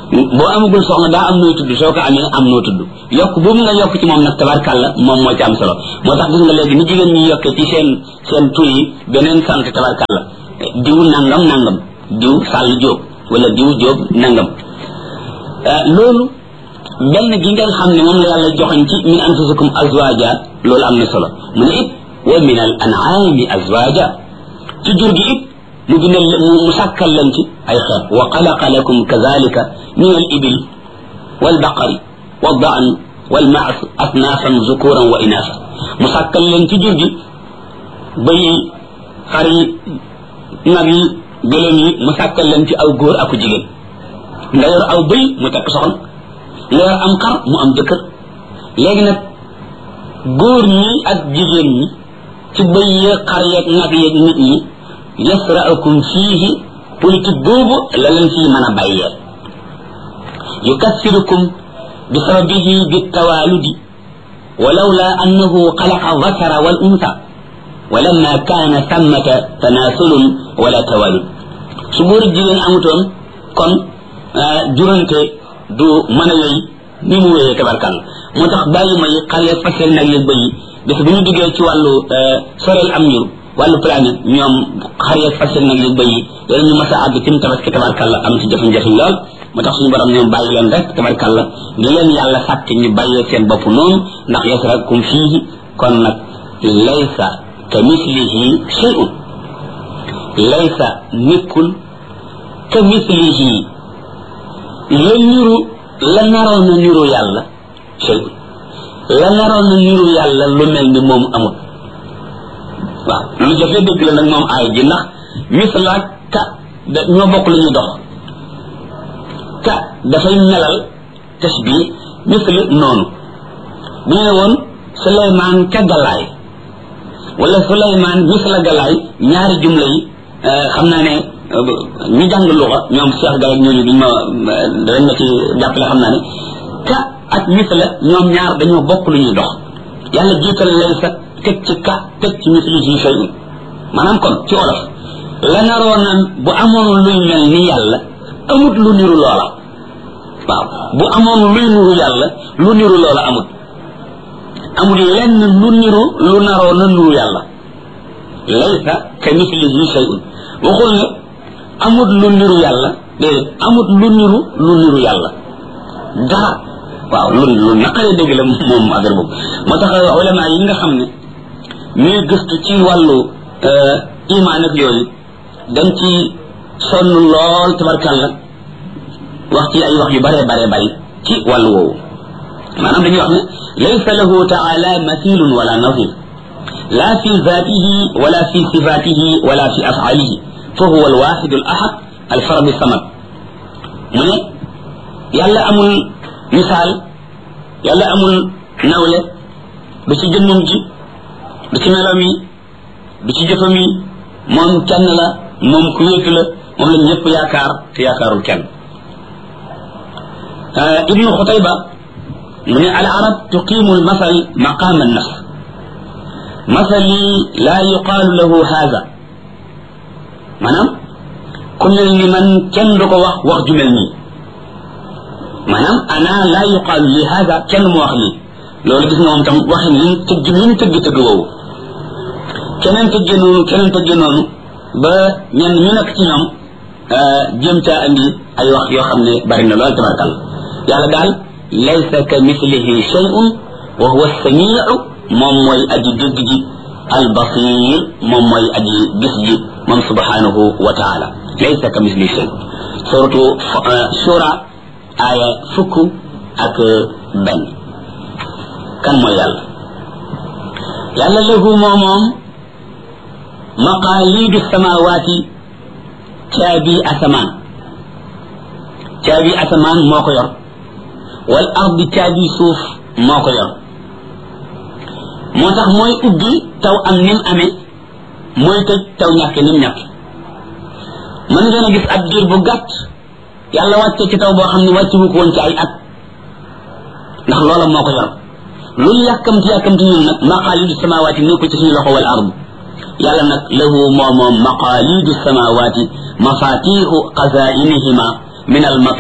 boo amagul soxna daa am noo tudd soo ko amee am noo tudd yokk boobu nga yokk ci moom nag tabarkàlla moom moo ci am solo moo tax gis nga léegi ni jigéen ñi yokkee ci seen seen tur yi beneen sant tabarkàlla diw nangam nangam diw sàll jóob wala diw jóob nangam loolu benn gi ngeen xam ne moom la yàlla joxañ ci min anfusikum azwaja loolu am na solo mu ne it wa min al an'ami azwaja ci jur gi it mu bindal mu sàkkal leen ci ay xeet wa xalaqa lakum kadalika min al ibil wal baqari wal daan wal maas asnaafan zukuran wa inaasa mu sàkkal leen ci jur gi bëy yi xar yi nag yi gëlëm yi mu sàkkal leen ci aw góor aku jigéen nga yor aw bëy mu takk soxna nga yor am xar mu am jëkkër léegi nag góor ñi ak jigéen ñi ci bëy yeeg xar yeeg nag yeeg nit ñi yasra'ukum fiihi politique boobu la leen fii mën a bàyyee yukassirukum bi sababihi bi tawaaludi ولولا أنه خلق الذكر والأنثى ولما كان ثمة تناسل ولا توالد سبور الجيرين أمتون كون جرنتي du mën a yey ni mu wéyee tabarkal moo tax bàyyi may xale fasel nag yëg bëyi bis bu ñu duggee ci wàllu soreel am njur wàllu planète ñoom xar yeeg fasel nag yëg bëyi yéen ñu mas a àgg ci mu tabaski tabarkal la am ci jafe-jafe lool moo tax suñu borom ñoom bàyyi leen rek tabarkal la di leen yàlla sàkk ñu bàyyee seen bopp noonu ndax yasrakum fiihi kon nag laysa ka mislihi shay'un laysa nekkul ka mislihi la niru la naroon na niru yàlla shay la naroon na niru yàlla lu mel ni moom amul waaw lu jafe dëgg la nag moom aay ji ndax misla ka da ñoo bokk lu ñu dox ka dafay melal tasbih misla noonu bu ñu ne woon suleymaan ka galaay wala suleymaan misla galaay ñaari jumla yi xam naa ne ñu jàng luxa ñoom Cheikh Gaye ñooñu duñ ma dañ ma ci jàppale xam naa ne ka ak misla ñoom ñaar dañoo bokk lu ñuy dox yàlla jiital lay sa teg ci ka teg ci misli si shay maanaam kon ci olof la naroon na bu amoon luy mel ni yàlla amut lu niru loola waaw bu amoon luy niru yàlla lu niru loola amut amul lenn lu niru lu naroon na niru yàlla laysa ka mislihi shay'un waxul ne amut lu niru yàlla déedéet amut lu niru lu niru yàlla dara waaw lu lu naqaree dégg la moom affaire boobu moo tax ulama yi nga xam ne ñuy gëstu ci wàllu imaan ak yooyu dañ ci sonn lool tabarkàlla wax ci ay wax yu bare bare bari ci wàllu woowu maanaam dañuy wax ne laysa lahu taala mathilun wala nazir la fi zatihi wala fi sifatihi wala fi afalihi fa huwa alwaxidu al ahad alfarad samad mu ne yàlla amul misaal yàlla amul nawle du ci jëmmam ji du ci melam yi du ci jëfam yi moom kenn la moom ku wéetu la moom la ñëpp yaakaar te yaakaarul kenn ibnu xutayba mu ne al arab tuqimu al masal maqama an nafs masali la yuqaalu lahu haza maanaam ku mel ni man kenn du ko wax wax ju mel nii maanaam ana la yuqaalu li haza kenn mu wax lii loolu gis nga moom tam waxin li tëgg li mu tëgg tëgg woowu keneen tëgge noonu keneen tëgge noonu ba ñenn ñu nekk ci ñoom jëm caa andi ay wax yoo xam ne bari na lool tabarkal yàlla daal laysa ka mislihi shay'un wa huwa samiu moom mooy aji dégg ji albasir moom mooy aji gis ji moom subhanahu wa taala laysa ka mislihi shay suratu shura aya fukk ak benn kan mooy yàlla yàlla lahu moo moom maqaalidu samawaati caabi asamaan caabi asamaan moo ko yor wal ardi caabi suuf moo ko yor moo tax mooy ubbi taw am nim amee mooy tëj taw ñàkke nim ñàkke mën ngeen a gis ab diir bu gàtt yàlla wàcce ci taw boo xam ne wàcce wu ko woon ci ay at ndax loola moo ko yor lu yàkkamti yàkkamti ñun nag maqaalidu samawaati nekkul ci suñu loxo wal ardu yàlla nag lahu moo moom maqaalidu samawaati mafatixu xazainihima min almatari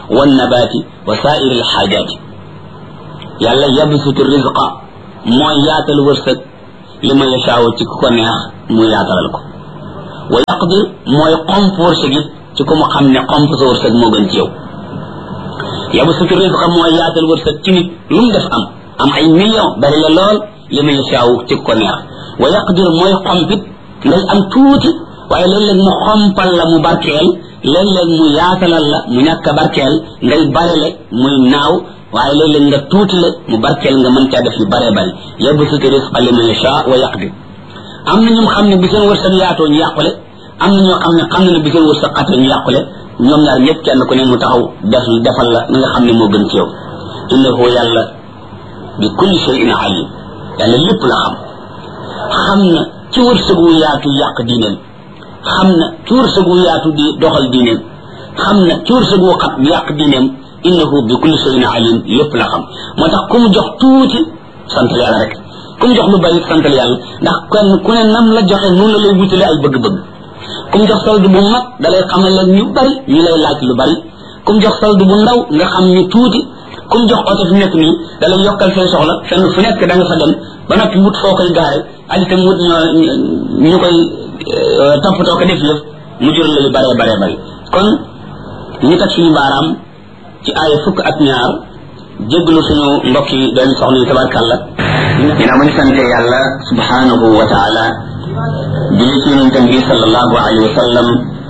wannabaati wa saairi alxaajaati yàlla yabsutu rizqa mooy yaatal wërsëg li ma yashaawu ci ku ko neex mu yaatalal ko wa yaqdir mooy xomp wërsëg it ci ku mu xam ne xomp sa wërsëg moo gën ci yow yabsutu rizqa mooy yaatal wërsëg ci nit lu mu def am am ay million bari la lool li ma yashaawu ci ku ko neex wa yaqdir mooy xompit ngay am tuuti waaye léeg-léeg mu xompal la mu barkeel léeg-léeg mu yaatalal la mu ñàkk a barkeel ngay barele muy naaw waaye léeg-léeg nga tuuti la mu barkeel nga mën caa def yu bare bari yabsutu rizqa liman yasha wa yaqdir am na ñoom xam ne bi seen wërsëg yaatoo ñu yàqule am na ñoo xam ne xam na ne bi seen wërsëg xatee ñu yàqule ñoom ñaar ñëpp kenn ku ne mu taxaw def defal la na nga xam ne moo gën ci yow innahu yàlla bi kulli shay'in alim yàlla lépp la xam xam na ci wërsëg wu yaatu yàq diineem xam na ci wërsëg wu yaatu di doxal diineem xam na ci wërsëg wu xat yàq diineem innahu bi kulli shay'in alim lépp la xam moo tax ku mu jox tuuti sant yàlla rek ku mu jox lu bari sant yàlla ndax kenn ku ne nam la joxe noonu la lay wutale ay bëgg-bëgg ku mu jox solde bu mag da lay xamal la ñu bari ñu lay laaj lu bari ku mu jox solde bu ndaw nga xam ñu tuuti ku mu jox oto fi nekk nii da lay yokkal say soxla fenn fu nekk da nga fa dem ba noppi wut foo koy gaare ak itam wut ñoo ñu koy toppatoo ko def yëf mu jural la yu bare bare bari kon ñu teg suñu baaraam ci aaya fukk ak ñaar jéggalu suñu mbokk yi doon soxna yi tabarkàlla ginnaaw ma ñu sante yàlla subhanahu wa taala julli ci yonentam bi sallallahu alayhi wa sallam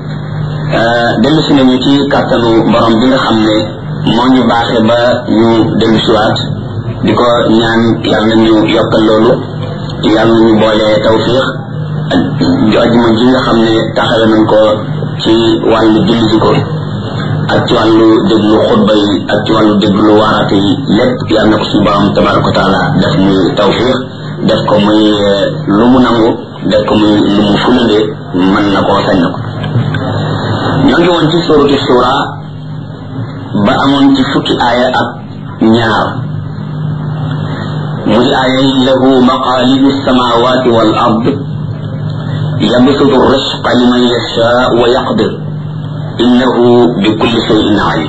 dellu si nañu ci kàttanu borom bi nga xam ne moo ñu baaxe ba ñu dellu siwaat di ko ñaan yàlla nañu yokkal loolu yàlla nañu boole tawfiq ak ajuma ji nga xam ne taxawe nañ ko ci wàllu julli ji ko ak ci wàllu déglu xutba yi ak ci wàllu déglu waaraate yi lépp yàlla na ko suñu borom tabaraka wa taala def muy tawfiq def ko muy lu mu nangu def ko muy lu mu fulande mën na koo sañ na ko ñoo ngi woon ci suratu shura ba amoon ci fukki aaya ak ñaar muy aaya yi lahu maqalidu samawati wal ard yabsutu risqa liman yasha wa yaqdir innahu bi kulli shay'in alim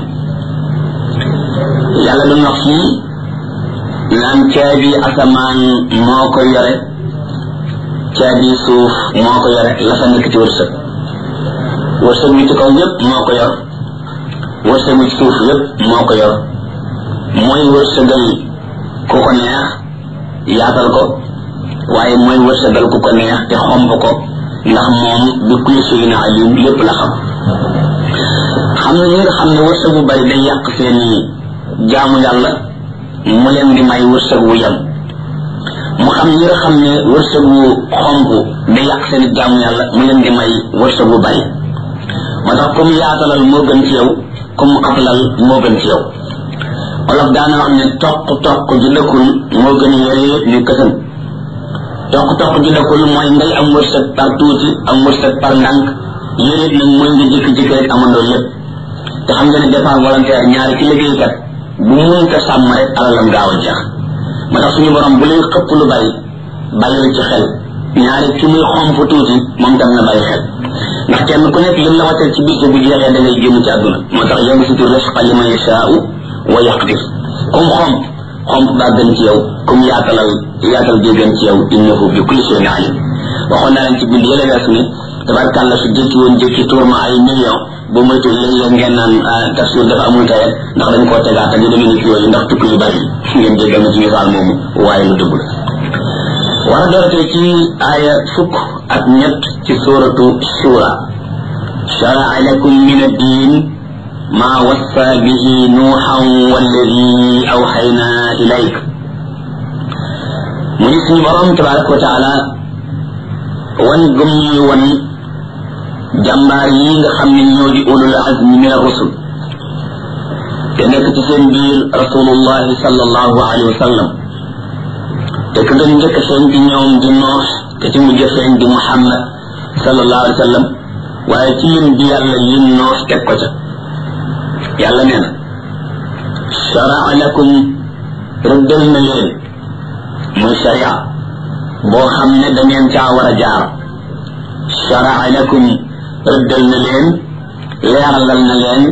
yàlla doon wax fii naan caabi asamaan moo ko yore caabi suuf moo ko yore la fa nekk ci wërsëg wërsëg wi ci kaw yépp moo ko yor wërsëg wi ci suuf yépp moo ko yor mooy wërsëgal ku ko neex yaatal ko waaye mooy wërsëgal ku ko neex te xomb ko ndax moom bi kulli shay'in alim lépp la xam xam na ñi nga xam ne wërsëg bu bari day yàq seeni jaamu yàlla mu leen di may wërsëg wu yem mu xam ñi nga xam ne wërsëg wu xomb day yàq seeni jaamu yàlla mu leen di may wërsëg wu bari moo tax comme yaatalal moo gën ci yow comme xatlal moo gën ci yow olof daana wax ne toq toq ji dëkkul moo gën yore yëpp ñu kësan toq toq ji dëkkul mooy ngay am wërsëg par tuuti am wërsëg par ndànk yéen nag mooy nga jékki-jékki rek amandoo lépp te xam nga ne départ volontaire ñaari ci liggéeykat bu munta sàmm rek alalam gaaw a jeex moo tax suñu borom bu lay xëpp lu bari bàyyi ci xel ñaari ci muy xomp tuuti moom tam na bàyyi xel ndax kenn ku nekk lim la wàccal ci bis bu jeexee da ngay génn ci àdduna moo tax yabsutu risqa liman yashaa'u wa yaqdir comme xomp xomp baa gën ci yow comme yaatalal yaatal bi gën ci yow innahu bi kulli shay'in alim waxoon naa leen ci bind yële weesu ne tabarkàlla su jékki woon jékki tuur ma ay million bu moytu léeg-léeg ngeen naan tafsir dafa amul tayet ndax dañ koo tegaat ak yu demee ni ki yooyu ndax tukki yu bari ngeen jéggal ma ci misaal moomu waaye lu dëgg la war a dooratee ci aaya fukk ak ñett ci suratu shura sharaa lakum min ad-din ma wassa bihi nuuxan walladi awxayna ilayk mu ni suñu borom tabaraka wa taala wan gëm ñuy wan jàmbaar yi nga xam ne ñoo di ulul azmi min ar-rusul te nekk ci seen biir rasulullahi sallallahu alayhi wa sallam te ka gën njëkk seen di ñoom di noox te ci mujj seen di muhammad sallallahu alayhi wa sallam waaye ci lim bi yàlla lim noox teg ko ca yàlla nee na sharaa lakum rëddal na leen muy sharia boo xam ne da ngeen caa war a jaar sharaa lakum rëddal na leen leeralal na leen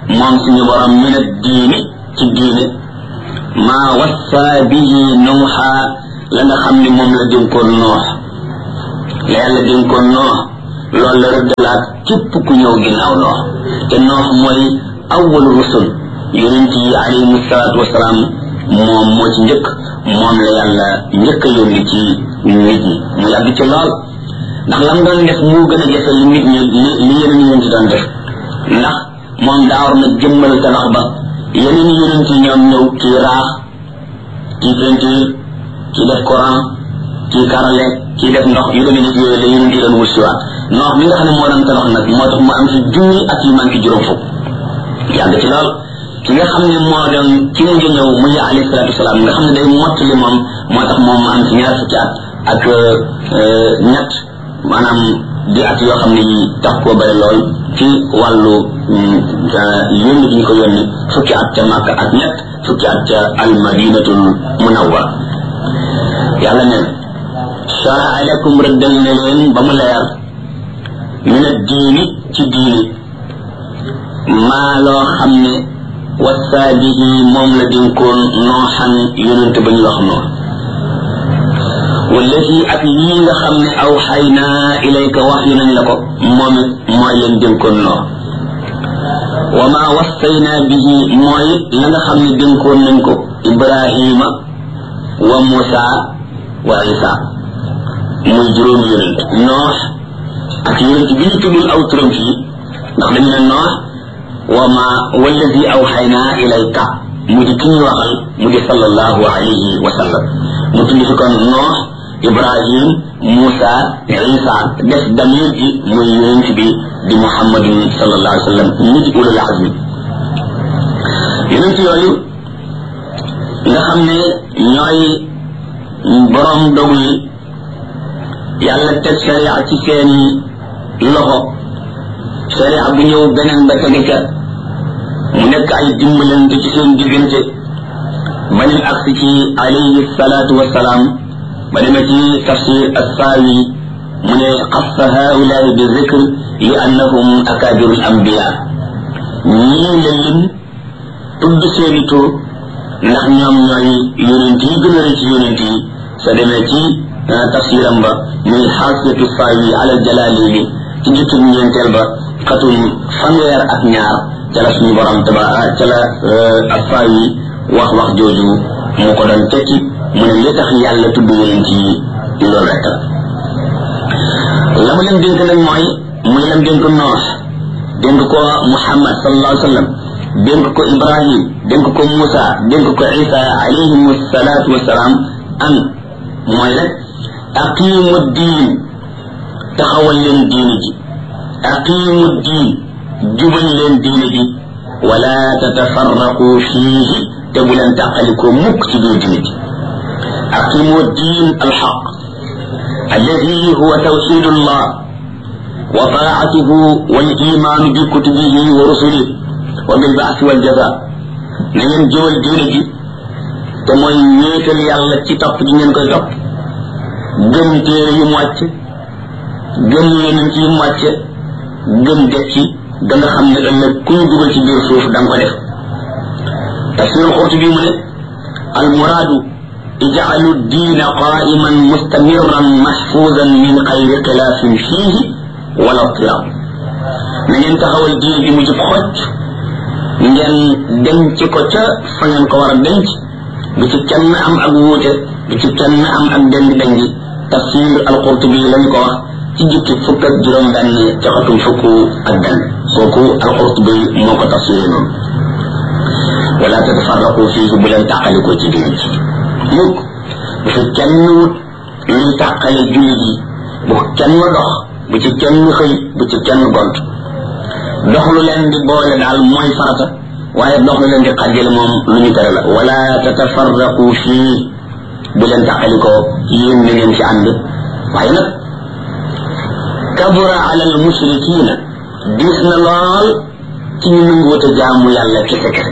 moom suñu borom min ad diini ci diine maa wassa bihi nuuxa la nga xam ne moom la dénkoon noox la yàlla dénkoon noox loolu la rëddalaat képp ku ñëw ginnaaw noox te noox mooy awwalu rusul yonent yi alayhimu salaatu wasalaam moom moo ci njëkk moom la yàlla njëkk a yónni ci nit ñi mu yàgg ci lool ndax lam doon def moo gën a jafe li nit ñi li li yeneen yonent yi doon def ndax moom daa war na jëmmal tabax ba yeneen yonent yi ñoom ñëw kii raax kii peinture kii def courant kii karale kii def ndox yu demee nit yooyu la yonent yi doon wut si waat ndox mi nga xam ne moo doon tabax nag moo tax mu am ci junni ak yu manqué juróom fukk yàgg ci lool ki nga xam ne moo doon ki mujj ñëw muy alayhi salaatu wasalaam nga xam ne day mottali moom moo tax moom mu am ci ñaar fukki at ak ñett maanaam di at yoo xam ne yi tax koo bëri lool ci wàllu yónni gi ñu ko yónni fukki at ca Makka ak ñett fukki at ca almadinatul munawwara yàlla ne sharaa lakum rëddal na leen ba mu leer min ad diini ci diini maa loo xam ne wassaa bihi moom la dénkoon nooxan yonent ba ñu wax noor wallahi ak lii nga xam ne aw xaynaa ilayka wax yu nañ la ko moom it mooy leen dénkoon noor wa maa wassaynaa bihi mooy la nga xam ne dénkoon nañ ko ibrahima wa musa wa isa muy juróomi yonent noox ak yonent bi ñu tuddul aw turam fii ndax dañu ne noox wa ma wallazi awxaynaa ilayka mu di ki ñu waxal mu di sallallahu alayhi wa sallam mu tudd fi kon noox ibrahim musa isa def damir ji muy yonent bi di muhammadin sallallahu alayhi wa sallam ñu di ulul azmi yonent yooyu nga xam ne ñooy borom dogu yi yàlla teg sharia ci seeni loxo sharia bu ñëw beneen ba tege ca mu nekk ay dimbalante ci seen diggante ba ñu agsi ci alayhi salaatu wasalaam ba demee ci tafsir assaawi mu ne xassa haulaai bi zikr li annahum akabiru l ambiya ñii la lim tudd seeni tur ndax ñoom ñooy yonent yi gën a rëy ci yonent yi soo demee ci tafsiram ba muy xaasiyatu saawi ala jalaalini ci jukkib ñeenteel ba xatum fanweer ak ñaar ca la suñu borom taba ca la assaawi wax wax jooju mu ko doon tekki mu ne li tax yàlla tudd yonent yi loolu rek la la mu leen dénk nag mooy muy leen dénk noox dénk ko muhammad sallallahu alayhi wa sallam dénk ko ibrahim dénk ko musa dénk ko isa alayhim salaatu wasalaam an mooy rek aqimu diin taxawal leen diini ji aqimu diin jubal leen diini ji wala tatafarraqu fiihi te bu leen tàqalikoo mukk ci biir diini ji aqimu diin alxaq alladi huwa tawxidu llah wa taatuhu walimaanu bi kutubihi wa rusulihi wa bilbaasi waljaza na ngeen jubal diini ji te mooy wéetal yàlla ci topp ji ngeen koy topp gëm téere yu mu wàcc gëm yonent yi mu wàcce gëm dekki da nga xam ne ëllëg ku ñu dugal ci biir suuf da nga ko def tafsirul xurtubi mu ne al muraadu ijcalu diina qaiman mustamiran mahfuzan min xayri xilaafin fiihi wala tirab na ngeen taxawal diine bi mu jub xocc ngeen denc ko ca fa ngeen ko war a denc bu ci kenn am ak wuute bu ci kenn am ak deng dengi tafsir al qurtubi lañ ko wax ci jukki fukk ak juróom benn ca xatum fukk ak benn kooku al qurtubi moo ko tafsiré noonu wala tatafarraqu fiihi bu leen tàqalikoo ci diine ci mukk bu fi kenn wut luy tàqale jullit yi bu kenn dox bu ci kenn xëy bu ci kenn gont dox lu leen di boole daal mooy farata waaye dox lu leen di xàjjale moom lu ñu tere la wala tatafarraqu fii bu leen tàqalikoo yéen na ngeen ci ànd waaye nag kabura ala al mushrikina diis na lool ci ñu nanguwut a jaamu yàlla kese kese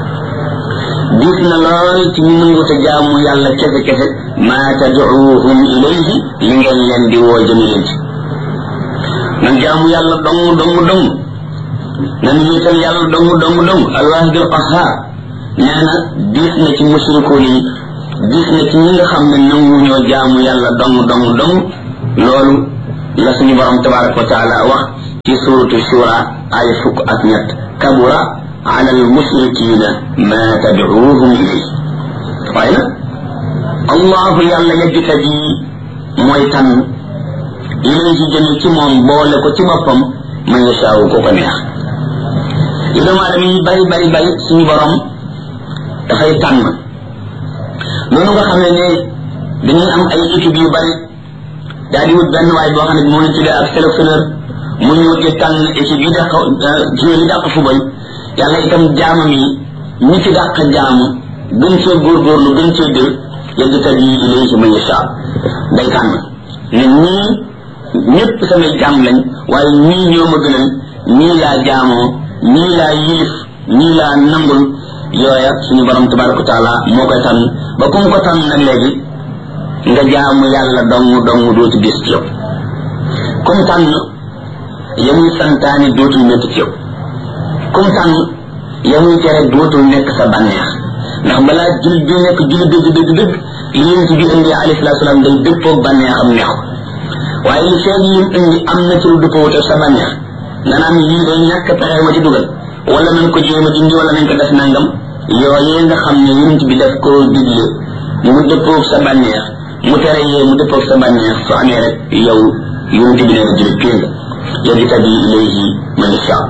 diis na lool ci ñu nanguwut a jaamu yàlla kese kese maa tadcuuhum ilayhi li ngeen leen di woo jëmi leen ci nan jaamu yàlla dong dong dong nan wéetal yàlla dong dong dong alwaahidul qahhaar nee na diis na ci musrikoon yi diis na ci ñi nga xam ne nangu ñoo jaamu yàlla dong dong dong loolu la suñu borom tabaraka wa taala wax ci suratu shura ay fukk ak ñett kabura ala almusrikina ma tadcuuhum ilay waaye nag allahu yàlla yajtabi mooy tànn ilayhi jëme ci moom boole ko ci boppam man yashaawu ko ko neex li doomu aadama yi bari bari bari suñu borom dafay tànn noonu nga xam ne ne dañuy am ay équipe yu bari daal di wut benn waay boo xam ne moo ñu tuddee ak sélectionneur mu ñëw di tànn équipe yi dàq joueur yi dàq fubal yàlla itam jaamam yi ñi ci dàq jaamu gën cee góorgóorlu gën cee dër yegg tat yi ilayhi man yashaa day tànn ne ñii ñëpp samay jaam lañ waaye ñii ñoo ma gënal ñii laa jaamoo ñii laa yilif ñii laa nangul yooya suñu borom tabaraka wa taala moo koy tànn ba ku mu ko tànn nag léegi nga jaamu yàlla dong dong dootu gis ci yow comme tànn yamuy santaane dootul métti ci yow comme tànn yamuy tere dootul nekk sa bànneex ndax balaa jul bi nekk jul dëgg dëgg dëgg li yonent bi indi alayhi salaatu salaam day dëppoog bànneexam neex ko waaye li feeg yim indi am na ci lu dëppoo te sa bànneex nga naan lii day ñàkk pexe ma ci dugal wala nañ ko jéem a dindi wala nañ ko def nangam yooyee nga xam ne yonent bi daf koo digle mu dëppoog sa bànneex mu tere yee mu dëppoog sa bànneex su amee rek yow yonent bi nee na julit pée nga yajtabi ilayhi man yashaa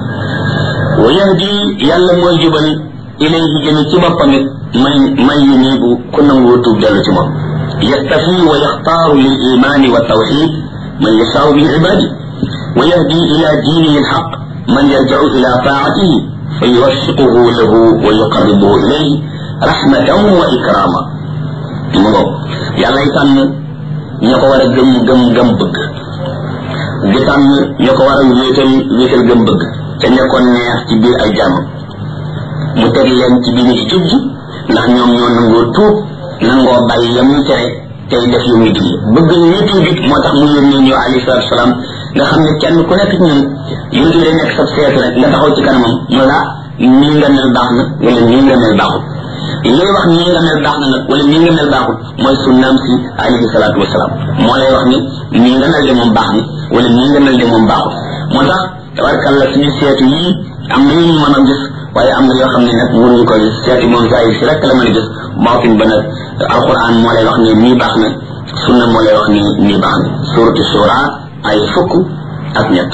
wa yahdi yàlla mooy jubal ilayhi jëme ci boppam it man man yunibu ku nangoo tuub dellu ci moom yastafi wa yaxtaaru lil imani wa tawxid man yashaau min ibadi wa yahdi ila diinihi alxaq man yarjacu ila taatihi fa yuwaffiquhu lahu wa yuqarribuhu ilayhi rahmatan wa ikrama mu ngo yàlla tànn ña ko war a gëm gëm gëm bëgg di tànn ña ko war a wéetal wéetal gëm bëgg te nekkoon neex ci biir ay jàmm mu teg leen ci diine ci jub ji ndax ñoom ñoo nangoo tuub nangoo bàyyi yam ñu tere tey def yu muy digle bëgg ñu tuub it moo tax mu yónnee ñëw alayhi salaatu salaam nga xam ne kenn ku nekk ci ñun yonent bi day nekk sa seetu rek nga taxaw ci kanamam mu la nii nga mel baax na wala nii nga mel baaxul lay wax nii nga mel baax na nag wala nii nga mel baaxul mooy sunnaam si alayhi salaatu wasalaam moo lay wax ni nii nga mel de moom baax na wala nii nga mel de moom baaxul moo tax tabarkalla suñu seetu yii am na yu ñu mën a gis waaye am na yoo xam ne nag mënuñu ko gis seeti moom saa yi si rek la mën a gis baatin ba nag alquran moo lay wax ne nii baax na sunna moo lay wax ni nii baax na suratu shura ay fukk ak ñett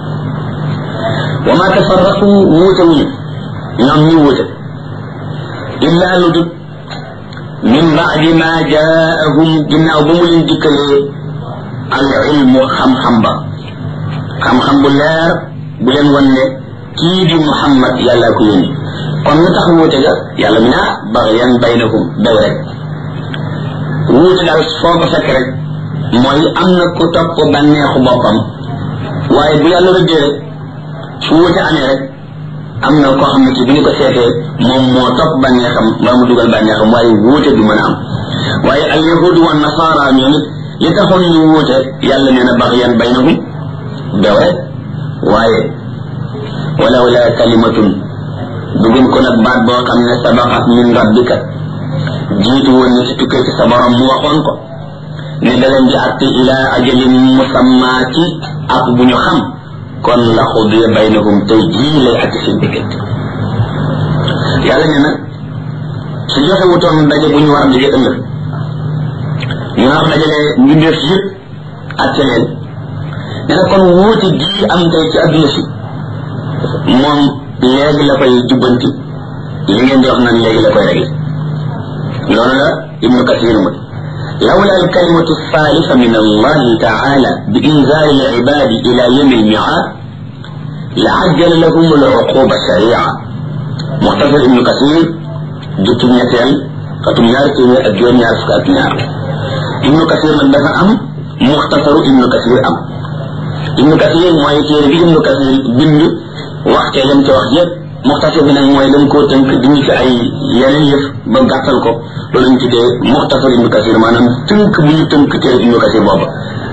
wa ma tafarraqu wuute wuñu ñoom ñu wuute illa lu dut min baadi ma jaahum ginnaaw ba mu leen dikkalee al ilmu xam-xam ba xam-xam bu leer bu leen wan ne kii di muhammad yàlla ko yónni kon lu tax wuute ga yàlla mi naa baxyan baynakum daw rek wuute daal foo ko fekk rek mooy am na ku topp bànneexu boppam waaye bu yàlla rëddee rek su wuute amee rek am na koo xam ne ci bu ñu ko seetee moom moo topp bànneexam mbaa mu dugal bànneexam waaye wuute du mën a am waaye al yahudu wa nasara ñoom it li taxoon ñu wuute yàlla nee na baxyan baynahum daw rek waaye walaw la kalimatun dugum ko nag baat boo xam ne sabaqat min rabbika jiitu woon ni ci tukkee ci sa borom mu waxoon ko ne da leen di atte ila ajalin musamma ci ak bu ñu xam kon la xudiya baynahum tey jii lay atte seen diggante yàlla ne nag su joxe wutoon daje bu ñu war a daje ëllëg ñu wax dajale mbindeef yëpp atte leen ne na kon wuute gii am tey ci adduna si moom léegi la koy jubbanti li ngeen di wax naan léegi la koy réglé loolu la ibnu kasir mu لولا الكلمة الثالثة من الله تعالى بإنزال العباد إلى يوم الميعاد لعجل لهم العقوبة سريعة مختصر ابن كثير جبت نيتين فتم يارتي أجيون يارس كاتنيار ابن كثير من دفع أم مختصر ابن كثير أم ابن كثير ما يتير بي ابن كثير بند وقت لم توخيب muxtasar bi nag mooy dañ koo tënk diñu ci ay yeneen yëf ba gàttal ko loolu lañ tuddee muxtasar ibnu kasir maanaam tënk bu ñu tënk téere ibnu kasir booba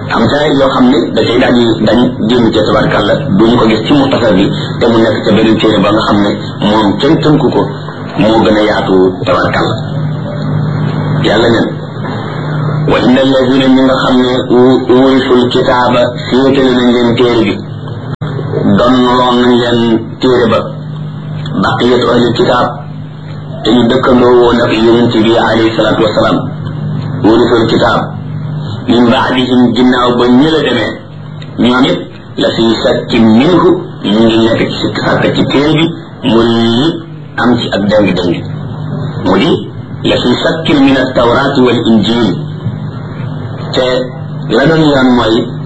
am ca yoo xam ne da cay daal di dañ génn ca tabarkàlla duñu ko gis ci muxtasar bi te mu nekk ca beneen téere ba nga xam ne moom kenn tënku ko moo gën a yaatu tabarkàlla yàlla neen wa inna alladina ñi nga xam ne wurisul kitaaba féetale nañ leen téere bi donloon nañ leen téere ba baqiyatu ahli kitaab te ñu dëkkandoo woon ak yonent bi alayhi salaatu wasalaam wurisul kitaab min baadihim ginnaaw ba ñëla demee ñoom it la fi sakkin minhu ñu ngi nekk ci sikk sàkk ci téere bi mu li am ci ak dëng dëng mu di la fi sakkin min altawraati wal injil te la doon yoon mooy